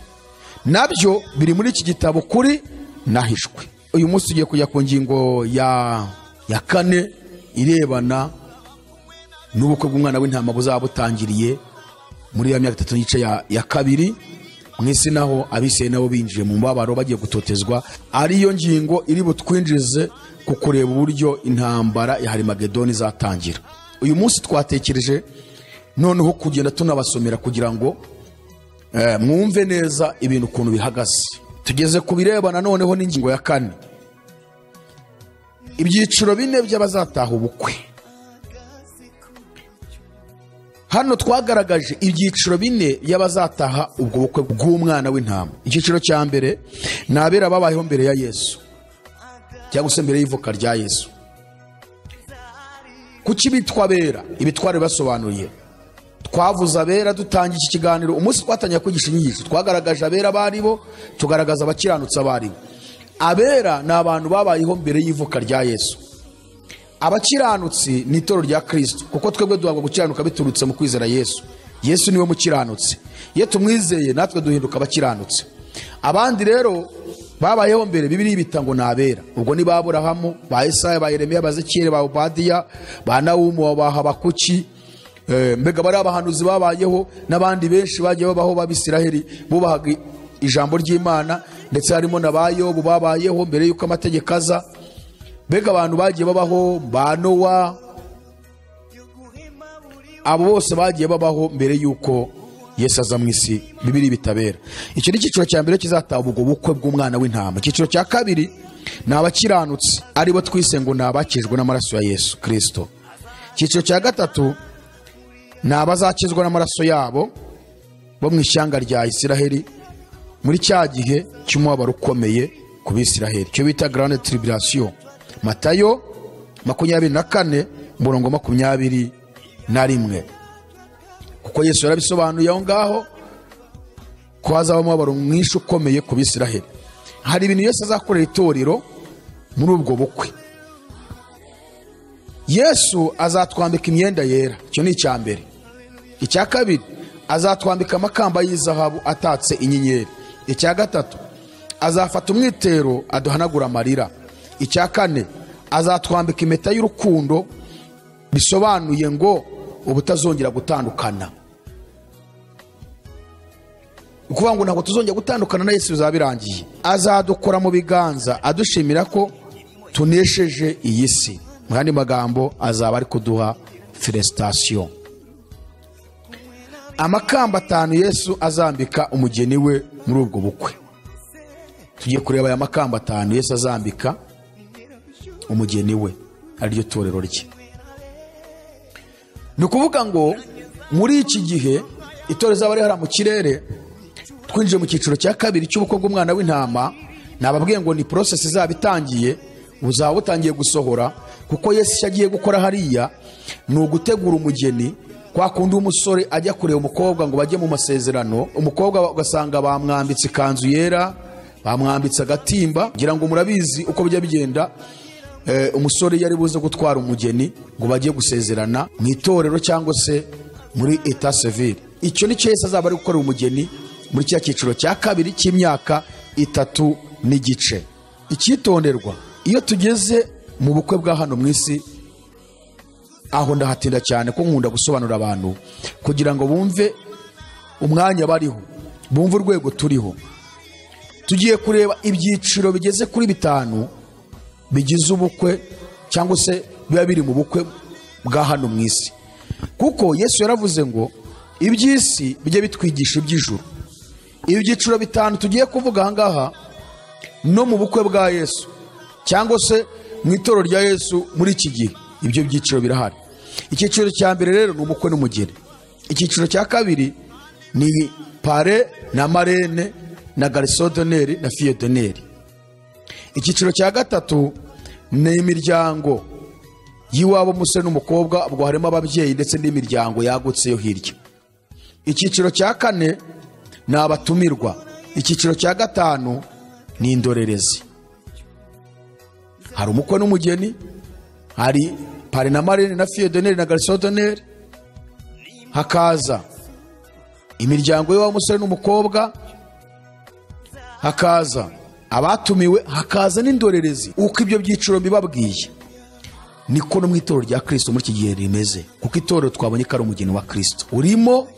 Speaker 1: nabyo biri muri iki gitabo kuri nahishwe uyu munsi tugiye kujya ku ngingo ya ya kane irebana n'ubukwe bw'umwana w'intama buzaba butangiriye muri ya myaka itatu n'igice ya, ya kabiri mu isi naho abiseye nabo binjiye mu mubabaro bagiye gutotezwa ariyo ngingo iri butwinjize ku kureba uburyo intambara ya harimagedoni izatangira uyu munsi twatekereje noneho kugenda tunabasomera kugira ngo eh, mwumve neza ibintu ukuntu bihagaze tugeze ku birebana noneho n'ingingo ya kane ibyiciro bine by'abazataha ubukwe hano twagaragaje ibyiciro bine by'abazataha ubwo bukwe bw'umwana w'intama icyiciro cya mbere ni abera babayeho mbere ya yesu cyangwa se mbere y'ivuka rya yesu kuki bitwa abera ibitware basobanuriye twavuze abera dutangira iki kiganiro umunsi twatangiye kwigisha inyigisho twagaragaje abera abo ari bo tugaragaza abakiranutsi abo ari bo abera ni abantu babayeho mbere y'ivuka rya yesu abakiranutsi ni itoro rya kirisito kuko twebwe duhabwa gukiranuka biturutse mu kwizera yesu yesu niwe mukiranutsi iyo tumwizeye natwe duhinduka abakiranutsi abandi rero babayeho mbere bibiri bita ngo ni abera ubwo ni ba aburahamu ba esaya ba yeremiya ba zekiyeli ba obadiya ba nawumu ba habakuki eh, mbega bari abahanuzi babayeho n'abandi benshi bagiye babaho b'abisiraheli bubahaga ijambo ry'imana ndetse harimo na ba yobu babayeho mbere y'uko amategeko aza mbega abantu bagiye babaho ba nowa abo bose bagiye babaho mbere y'uko yesu aza mu isi bibiri bitabera icyo ni icyiciro cya mbere kizataba ubwo bukwe bw'umwana w'intama icyiciro cya kabiri ni abakiranutsi aribo twise ngo ni abakijwe n'amaraso ya yesu kirisito icyiciro cya gatatu ni abazakizwa n'amaraso yabo bo mu ishyanga rya isiraheli muri cya gihe cy'umubabaro ukomeye ku bisiraheli cyo bita garande tiribirasiyo matayo makumyabiri na kane umurongo makumyabiri na rimwe kuko yesu yarabisobanuye aho ngaho ko hazaba umubabaro mwinshi ukomeye ku bisiraheli hari ibintu yesu azakorera itorero muri ubwo bukwe yesu azatwambika imyenda yera icyo ni icya mbere icya kabiri azatwambika amakamba y'izahabu atatse inyenyeri icya gatatu azafata umwitero aduhanagura amarira icya kane azatwambika impeta y'urukundo bisobanuye ngo ubutazongera gutandukana ni ukuvuga ngo ntabwo tuzongera gutandukana na yesu bizaba birangiye azadukora mu biganza adushimira ko tunesheje iyi si mu yandi magambo azaba ari kuduha felesitasiyo amakamba atanu yesu azambika umugeni we muri ubwo bukwe tugiye kureba aya makamba atanu yesu azambika umugeni we ariryo torero rye ni ukuvuga ngo muri iki gihe itorero rizaba rihara mu kirere twinjiye mu cyiciro cya kabiri cy'ubukwe bw'umwana w'intama nababwiye ngo ni porosesi izaba itangiye buzaba butangiye gusohora kuko yesu icyo agiye gukora hariya ni ugutegura umugeni kwa kundi umusore ajya kureba umukobwa ngo bajye mu masezerano umukobwa ugasanga bamwambitse ikanzu yera bamwambitse agatimba ngira ngo murabizi uko bijya bigenda eh, umusore yari buze gutwara umugeni ngo bajye gusezerana mu itorero cyangwa se muri eta sevire icyo ni cyo yesu azaba ari gukorera umugeni muri cya cyiciro cya kabiri cy'imyaka itatu n'igice icyitonderwa iyo tugeze mu bukwe bwa hano mu isi aho ndahatinda cyane ko nkunda gusobanurira abantu kugira ngo bumve umwanya bariho bumve urwego turiho tugiye kureba ibyiciro bigeze kuri bitanu bigize ubukwe cyangwa se biba biri mu bukwe bwa hano mu isi kuko yesu yaravuze ngo iby'isi bijye bitwigisha iby'ijuru ibyiciro bitanu tugiye kuvuga aha ngaha no mu bukwe bwa yesu cyangwa se mu itoro rya yesu muri iki gihe ibyo byiciro birahari icyiciro cya mbere rero ni umukwe n'umugeni icyiciro cya kabiri ni pare na marene na garisodoneri na fiyodoneri icyiciro cya gatatu ni imiryango y'iwabo umusore n'umukobwa ubwo harimo ababyeyi ndetse n'imiryango yagutse yo hirya icyiciro cya kane ni abatumirwa icyiciro cya gatanu ni indorerezi hari umukwe n'umugeni hari pari na marene na fiyodoneri na garisodoneri hakaza imiryango y'iwabo umusore n'umukobwa hakaza abatumiwe hakaza n'indorerezi uko ibyo byiciro mbibabwiye niko no mu itorero rya kirisito muri iki gihe rimeze kuko itorero twabonye ko ari umugeni wa kirisito urimo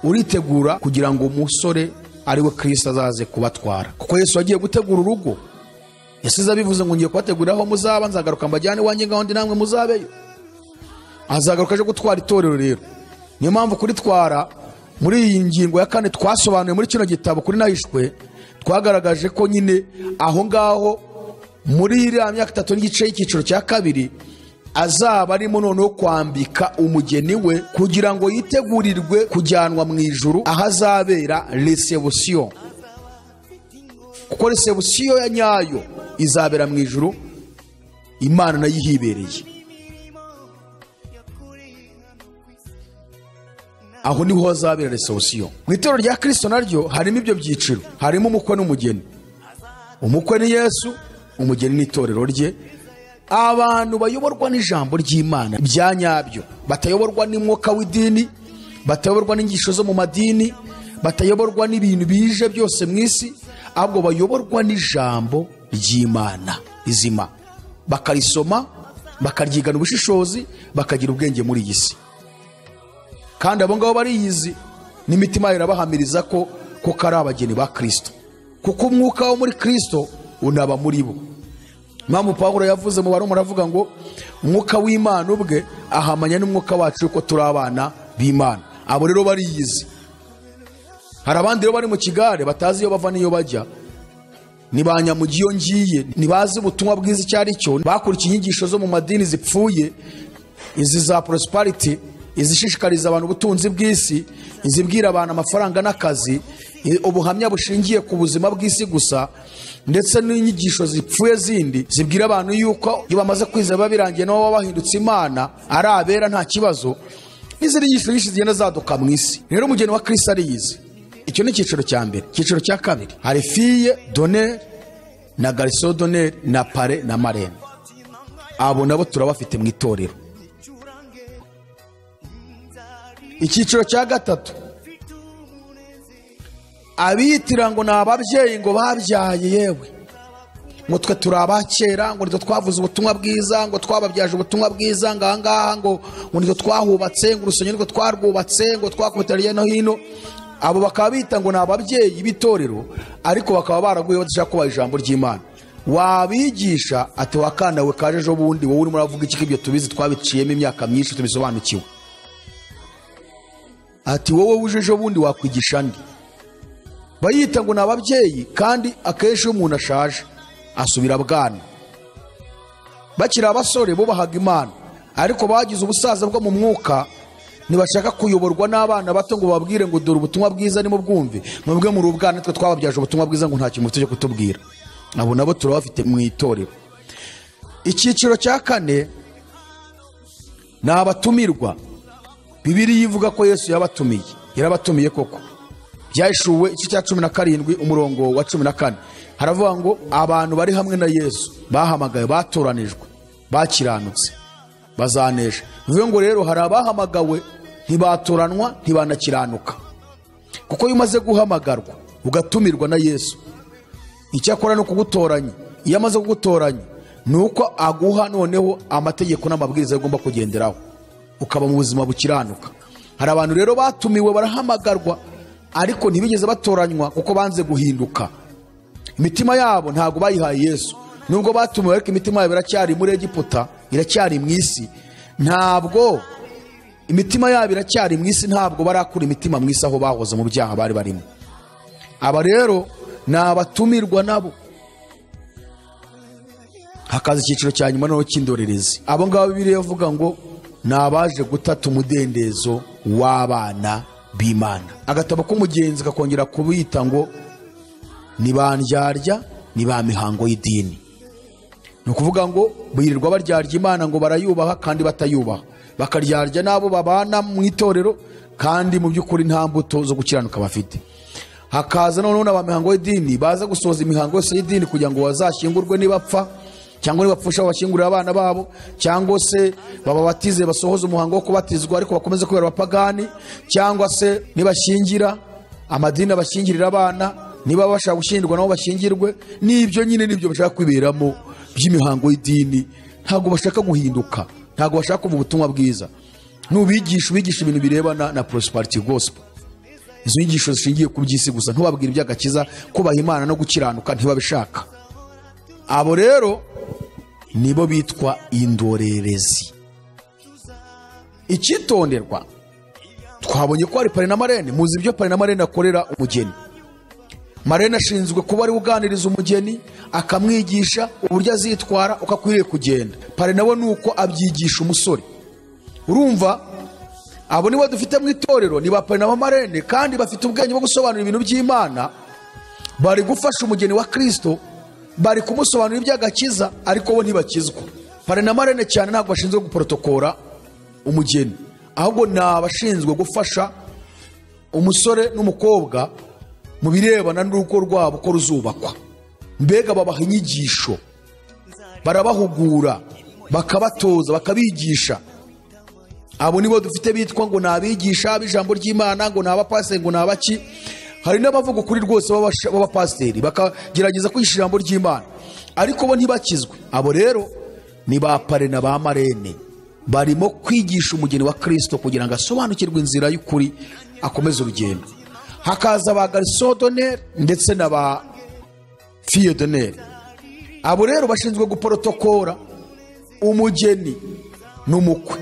Speaker 1: uritegura kugira ngo umusore ari we kirisita azaze kubatwara kuko yesu agiye gutegura urugo yasize abivuze ngo ngiye kubategurira aho muzaba nzagaruka mbajyane iwanjye ngaho ndi namwe muzabeyo azagaruka aje gutwara itorero rero niyo mpamvu kuritwara muri iyi ngingo ya kane twasobanuye muri kino gitabo kuri nahishwe twagaragaje ko nyine aho ngaho muri iriya myaka itatu n'igice y'icyiciro cya kabiri azaba arimo noneho kwambika umugeni we kugira ngo yitegurirwe kujyanwa mu ijuru aho azabera resebusiyo kuko resebusiyo ya nyayo izabera mu ijuru imana nayo ihibereye aho niho hazabera resebusiyo mu itorero rya kirisito naryo harimo ibyo byiciro harimo umukwe n'umugeni umukwe ni yesu umugeni ni itorero rye abantu bayoborwa n'ijambo ry'imana bya nyabyo batayoborwa n'umwuka w'idini batayoborwa n'ingisho zo mu madini batayoborwa n'ibintu bije byose mu isi ahubwo bayoborwa n'ijambo ry'imana rizima bakarisoma bakaryigana ubushishozi bakagira ubwenge muri iyi si kandi abo ngabo bariyizi n'imitima irabahamiriza ko koko ari abageni ba kirisito kuko umwuka wo muri kirisito unaba muri bo mpamvu pawulo yavuze mu barumuri avuga ngo umwuka w'imana ubwe ahamanya n'umwuka wacu yuko turi abana b'imana abo rero bariyizi hari abandi rero bari mu kigare batazi iyo bava n'iyo bajya ntibanyamuge iyo ngiye ntibazi ubutumwa bwiza icyo ari cyo bakurikiye inyigisho zo mu madini zipfuye izi za porosipariti izishishikariza abantu ubutunzi bw'isi izibwira abantu amafaranga n'akazi i- ubuhamya bushingiye ku buzima bw'isi gusa ndetse n'inyigisho zipfuye zindi zibwira abantu yuko iyo bamaze kwizera biba birangiye nabo baba bahindutse imana ari abera nta kibazo n'izindi nyigisho nyinshi zigenda zaduka mu isi rero umugeni wa kirisi ariyizi icyo ni icyiciro cya mbere icyiciro cya kabiri hari fiye doneri na garisiyo doneri na pare na marene abo nabo turabafite mu itorero icyiciro cya gatatu abitira ngo ni ababyeyi ngo babyaye yewe ngo twe turi abakera ngo nitwe twavuze ubutumwa bwiza ngo twababyaje ubutumwa bwiza ngo ahangaha ngo ngo nitwe twahubatse ngo urusengero nitwe twarwubatse ngo twakubita hirya no hino abo bakaba bita ngo ni ababyeyi b'itorero ariko bakaba baraguye badashaka kubaha ijambo ry'imana wabigisha ati wakanda we kaje ejo bundi wowe urimo uravuga iki ko ibyo tubizi twabiciyemo imyaka myinshi tubisobanukiwe ati wowe wuje ejo bundi wakwigisha andi bayita ngo ni ababyeyi kandi akenshi iyo umuntu ashaje asubira bwana bakiri abasore bubahaga imana ariko bagize ubusaza bwo mu mwuka ntibashaka kuyoborwa n'abana bato ngo bababwire ngo dore ubutumwa bwiza arimo bwumve mwebwe muri ubwana twe twababyaje ubutumwa bwiza ngo nta kintu mufite cyo kutubwira abo nabo turabafite mu itorero icyiciro cya kane ni abatumirwa bibiriya ivuga ko yesu yabatumiye yarabatumiye koko byashuwe igice cya cumi na karindwi umurongo wa cumi na kane haravuga ngo abantu bari hamwe na yesu bahamagawe batoranijwe bakiranutse bazanesha bivuze ngo rero hari abahamagawe ntibatoranwa ntibanakiranuka kuko iyo umaze guhamagarwa ugatumirwa na yesu icyakora ni ukugutoranya iyo amaze kugutoranya ni uko aguha noneho amategeko n'amabwiriza ugomba kugenderaho ukaba mu buzima bukiranuka hari abantu rero batumiwe barahamagarwa ariko ntibigeze batoranywa kuko banze guhinduka imitima yabo ntabwo bayihaye yesu nubwo batumiwe ariko imitima yabo iracyari muri egiputa iracyari mu isi ntabwo imitima yabo iracyari mu isi ntabwo barakura imitima mu isi aho bahoze mu byaha bari barimo aba rero ni abatumirwa nabo hakaza icyiciro cya nyuma noneho cy'indorerezi abo ngabo bibiriya avuga ngo ni abaje gutata umudendezo w'abana b'imana agatabo k'umugenzi kakongera kubita ngo ni ba ndyarya ni ba mihango y'idini ni ukuvuga ngo birirwa baryarya imana ngo barayubaha kandi batayubaha bakaryarya n'abo babana mu itorero kandi mu by'ukuri nta mbuto zo gukiranuka bafite hakaza noneho n'aba mihango y'idini baza gusohoza imihango yose y'idini kugira ngo bazashyingurwe nibapfa cyangwa nibapfusha babashyingurire abana babo cyangwa se bababatize basohoze umuhango wo kubatizwa ariko bakomeze kubera abapagani cyangwa se nibashyingira amadini abashyingirira abana niba bashaka gushyingirwa nabo bashyingirwe n'ibyo nyine nibyo bashaka kwiberamo by'imihango y'idini ntabwo bashaka guhinduka ntabwo bashaka kuva ubutumwa bwiza nubigisha ubigisha ibintu birebana na prosperity gospel izo nyigisho zishingiye ku by'isi gusa ntubabwire iby'agakiza kubaha imana no gukiranuka ntibabishaka abo rero nibo bitwa indorerezi icyitonderwa twabonye ko hari pari na marene muzi ibyo pari na marene akorera umugeni marene ashinzwe kuba ariwe uganiriza umugeni akamwigisha uburyo azitwara uko akwiriye kugenda pari nawe ni uko abyigisha umusore urumva abo nibo dufite mu itorero ni ba pari na ba marene kandi bafite ubwenge bwo gusobanura ibintu by'imana bari gufasha umugeni wa kirisito bari kumusobanurira iby'agakiza ariko bo ntibakizwa pari na marene cyane ntabwo bashinzwe guporotokora umugeni ahubwo ni abashinzwe gufasha umusore n'umukobwa mu birebana n'urugo rwabo ko ruzubakwa mbega babaha inyigisho barabahugura bakabatoza bakabigisha abo nibo dufite bitwa ngo ni abigisha b'ijambo ry'imana ngo ni abapasiteri ngo ni abaki hari n'abavuga ukuri rwose b'abash- b'abapasiteri bakagerageza kwigisha ijambo ry'imana ariko bo ntibakizwe abo rero ni ba pare na ba marene barimo kwigisha umugeni wa kirisito kugira ngo asobanukirwe inzira y'ukuri akomeze urugendo hakaza ba garisodoneri ndetse na ba fiyodoneri abo rero bashinzwe guporotokora umugeni n'umukwe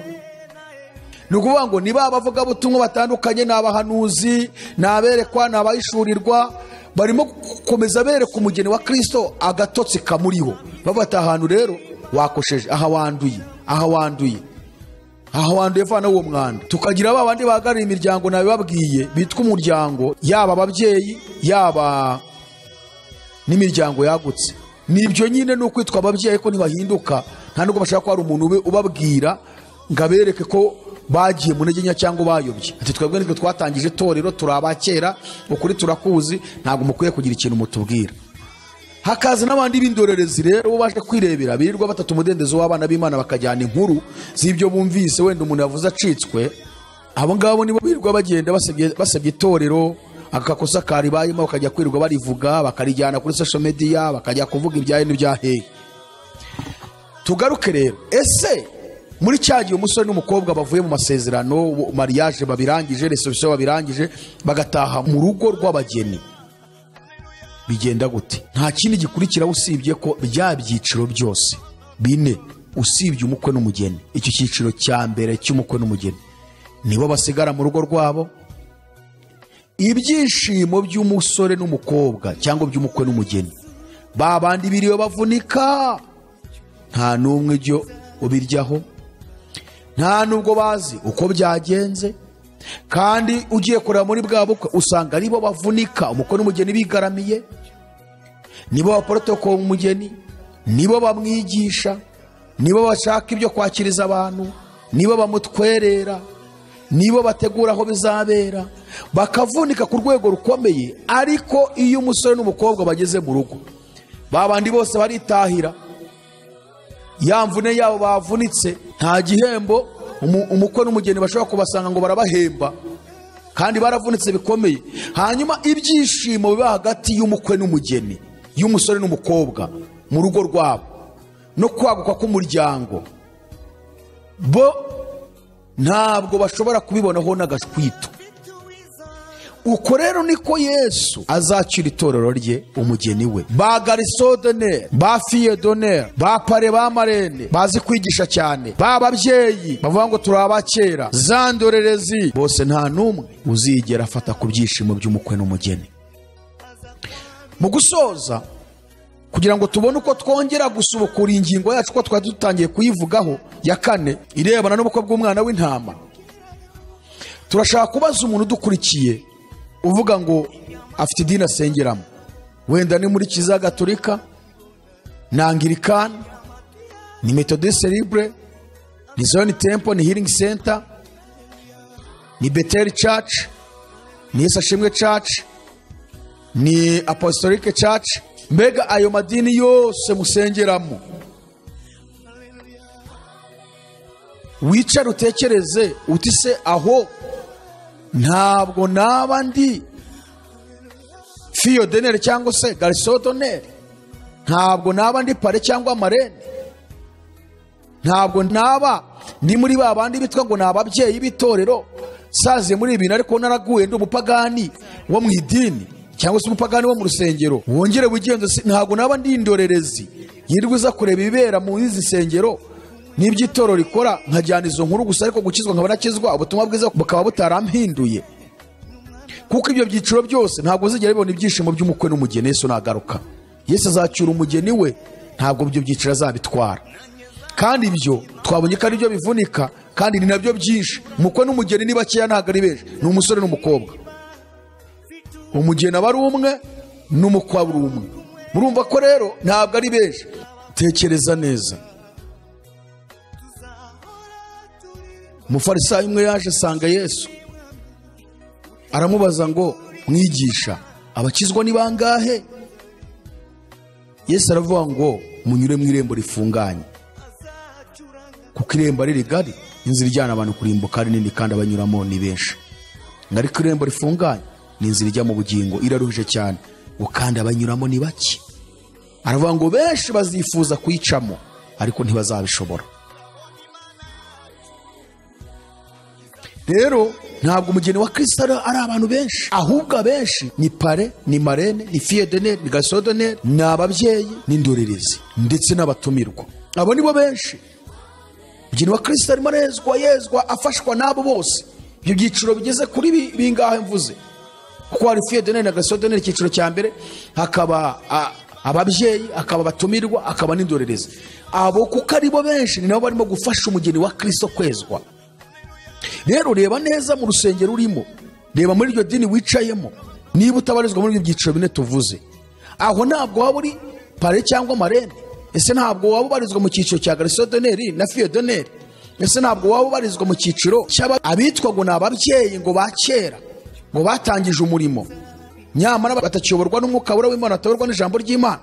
Speaker 1: ni ukuvuga ngo ni ba bavugabutumwa batandukanye ni abahanuzi ni aberekwa ni abahishurirwa barimo gukomeza bereka umugeni wa kirisito agatotsi kamuriho bafata ahantu rero wakosheje aha wanduye aha wanduye aha wanduye vana uwo mwanda tukagira ba bandi bahagarariye imiryango nabibabwiye bitwa umuryango yaba ababyeyi yaba n'imiryango yagutse ni ibyo nyine ni ukwitwa ababyeyi ko ntibahinduka nta nubwo bashaka ko hari umuntu ube ubabwira ngo abereke ko bagiye mu ntege nke cyangwa bayobye ati twebwe nitwe twatangije itorero turi abakera ukuri turakuzi ntabwo mukwiye kugira ikintu mutubwira hakaza n'abandi b'indorerezi rero bo baje kwirebera birirwa batatu umudendezo w'abana b'imana bakajyana inkuru z'ibyo bumvise wenda umuntu yavuze acitswe abo ngabo nibo birirwa bagenda basebye basebye itorero akakosa karibayemo bakajya kwirirwa barivuga bakarijyana kuri social media bakajya kuvuga ibya hino ibya hehe tugaruke rero ese muri cya gihe umusore n'umukobwa bavuye mu masezerano mariage babirangije reception babirangije bagataha mu rugo rw'abageni bigenda gute nta kindi gikurikiraho usibye ko bya byiciro byose bine usibye umukwe n'umugeni icyo cyiciro cya mbere cy'umukwe n'umugeni nibo basigara mu rugo rwabo ibyishimo by'umusore n'umukobwa cyangwa by'umukwe n'umugeni ba bandi biriwe bavunika nta n'umwe ibyo ubiryaho nta nubwo bazi uko byagenze kandi ugiye kureba muri bwa bukwe usanga aribo bavunika umukwe n'umugeni bigaramiye nibo baporotokora umugeni nibo bamwigisha nibo bashaka ibyo kwakiriza abantu nibo bamutwerera nibo bategura aho bizabera bakavunika ku rwego rukomeye ariko iyo umusore n'umukobwa bageze mu rugo ba bandi bose baritahira ya mvune yabo bavunitse nta gihembo umu- umukwe n'umugeni bashobora kubasanga ngo barabahemba kandi baravunitse bikomeye hanyuma ibyishimo biba hagati y'umukwe n'umugeni y'umusore n'umukobwa mu rugo rwabo no kwaguka k'umuryango bo ntabwo bashobora kubibonaho n'agashwito uko rero niko yesu azacira itorero rye umugeni we ba garisodoneri ba fiyedoneri ba pare ba marene bazi kwigisha cyane ba babyeyi bavuga ngo turi abakera za ndorerezi bose nta n'umwe uzigera afata ku byishimo by'umukwe n'umugeni mu gusoza kugira ngo tubone uko twongera gusubukura ingingo yacu ko twari dutangiye kuyivugaho ya kane irebana n'ubukwe bw'umwana w'intama turashaka kubaza umuntu udukurikiye uvuga ngo afite idini asengeramo wenda ni muri kiliziya gatolika ni angirikani ni metodiste libre ni zone tempo ni healing center ni beteli church ni yesu ashimwe church ni apostolic church mbega ayo madini yose musengeramo wicare utekereze uti se aho ntabwo naba ndi fiyodoneri cyangwa se garisodoneri ntabwo naba ndi pare cyangwa marene ntabwo naba ndi muri ba bandi bitwa ngo ni ababyeyi b'itorero saziye muri ibi bintu ariko naraguye ndi umupagani wo mu idini cyangwa se umupagani wo mu rusengero wongere wigenza si- ntabwo naba ndi indorerezi yirirwa uza kureba ibibera mu izi nsengero n'iby'itoro rikora nkajyana izo nkuru gusa ariko gukizwa nkaba nakizwa ubutumwa bwiza bukaba butarampinduye kuko ibyo byiciro byose ntabwo zigera bibona ibyishimo by'umukwe n'umugeni yesu nagaruka yesu azacyura umugeni we ntabwo ibyo byiciro azabitwara kandi ibyo twabonye ko ari byo bivunika kandi ni nabyo byinshi umukwe n'umugeni ni bakeya ntabwo ari benshi ni umusore n'umukobwa umugeni aba ari umwe n'umukwe aba ari umwe murumva ko rero ntabwo ari benshi tekereza neza umufarisayo umwe yaje asanga yesu aramubaza ngo mwigisha abakizwa ni bangahe yesu aravuga ngo munyure mu irembo rifunganye kuko irembo ari rigari inzira ijyana abantu kurimbuka ari nini kandi abanyuramo ni benshi ariko irembo rifunganye ni inzira ijya mu bugingo iraruhije cyane ngo kandi abanyuramo ni bake aravuga ngo benshi bazifuza kuyicamo ariko ntibazabishobora rero ntabwo umugeni wa kirisito ari ari abantu benshi ahubwo abenshi ni pare ni marene ni fiyedeneri ni gasodoneri ni ababyeyi n'indorerezi ndetse n'abatumirwa abo ni bo benshi umugeni wa kirisito arimo arezwa yezwa afashwa n'abo bose ibyo byiciro bigeze kuri bi- bingahe mvuze kuko hari fiyedeneri na gasodoneri icyiciro cya mbere hakaba a- ababyeyi hakaba abatumirwa hakaba n'indorerezi abo kuko ari bo benshi ni nabo barimo gufasha umugeni wa kirisito kwezwa rero reba neza mu rusengero urimo reba muri iryo dini wicayemo niba utabarizwa muri ibyo byiciro bine tuvuze aho ntabwo waba uri pare cyangwa marene ese ntabwo waba ubarizwa mu cyiciro cya garisodoneri na fiyodoneri ese ntabwo waba ubarizwa mu cyiciro cy'aba- abitwa ngo ni ababyeyi ngo ba kera ngo batangije umurimo nyamara batakiyoborwa n'umwuka wera w'imana batayoborwa n'ijambo ry'imana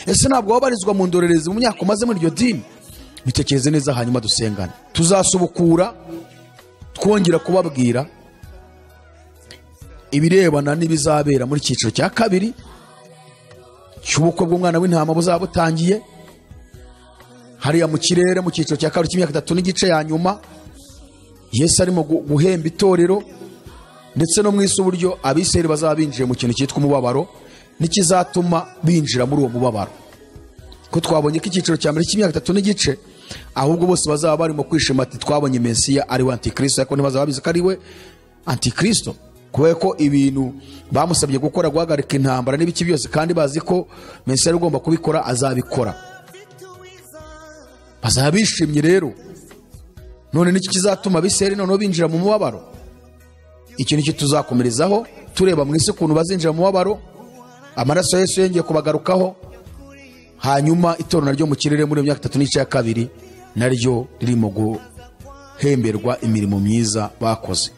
Speaker 1: ese ntabwo waba ubarizwa mu ndorerezi mu myaka umaze muri iryo dini bitekereze neza hanyuma dusengane tuzasubukura twongera kubabwira ibirebana n'ibizabera muri icyiciro cya kabiri cy'ubukwe bw'umwana w'intama buzaba butangiye hariya mu kirere mu cyiciro cya kabiri cy'imyaka itatu n'igice ya nyuma yesu arimo gu- guhemba itorero ndetse no mu isi uburyo abisirayeli bazaba binjiye mu kintu cyitwa umubabaro n'ikizatuma binjira muri uwo mubabaro ko twabonye ko icyiciro cya mbere cy'imyaka itatu n'igice ahubwo bose bazaba barimo kwishima ati twabonye mesiya ari we antikristo ariko ntibazaba babizi ko ari we antikristo kubera ko ibintu bamusabye gukora guhagarika intambara n'ibiki byose kandi bazi ko mesiya ari ugomba kubikora azabikora bazaba bishimye rero none n'iki kizatuma abisirayeli noneho binjira mu mubabaro iki nicyo tuzakomerezaho tureba mu isi ukuntu bazinjira mu mubabaro amaraso ya yesu yongeye kubagarukaho hanyuma itorero naryo mu kirere muri iyo myaka itatu n'ice ya kabiri naryo ririmo guhemberwa imirimo myiza bakoze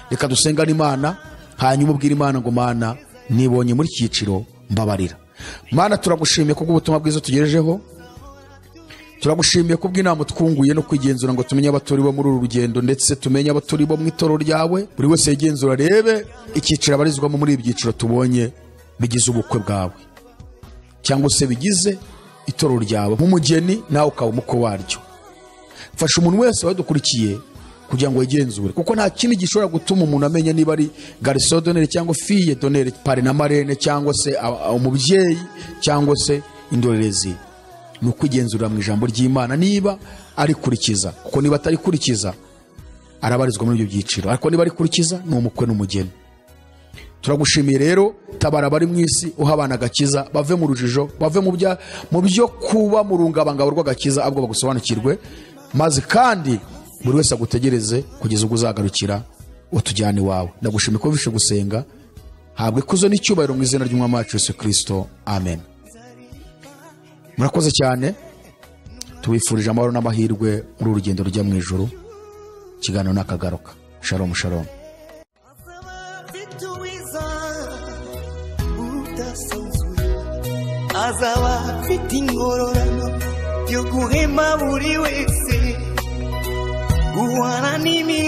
Speaker 1: reka dusengane imana hanyuma ubwire imana ngo mana nibonye muri cyiciro mbabarira mana turagushimiye kubw'ubutumwa bwiza tugejejeho turagushimiye kubw'inama utwunguye no kwigenzura ngo tumenye abo turi bo muri uru rugendo ndetse tumenye abo turi bo mu itoro ryawe buri wese yigenzura arebe icyiciro abarizwamo muri ibi byiciro tubonye bigize ubukwe bwawe cyangwa se bigize itoro ryawe nk'umugeni nawe ukaba umukwe waryo fasha umuntu wese wadukurikiye kugira ngo yigenzure kuko nta kindi gishobora gutuma umuntu amenya niba ari gariso donere cyangwa fiye donere pare na marene cyangwa se a- a- umubyeyi cyangwa se indorerezi ni ukwigenzurira mu ijambo ry'imana niba arikurikiza kuko niba atarikurikiza arabarizwa muri ibyo byiciro ariko niba arikurikiza ni umukwe n'umugeni turagushimiye rero tabara abari mu isi uha abana agakiza bave mu rujijo bave mu bya mu byo kuba mu rungabangabo rw'agakiza ahubwo bagusobanukirwe maze kandi buri wese agutegereze kugeza ubwo uzagarukira utujyane iwawe ndagushimiye ko bishe gusenga habwe ikuzo n'icyubahiro mu izina ry'umwami wacu yesu kirisito amen murakoze cyane tubifurije amahoro n'amahirwe muri uru rugendo rujya mu ijoro ikiganiro n'akagaruka shalomu shalomu
Speaker 2: azaba afite ingororano yo guhema buri wese guhana n'imi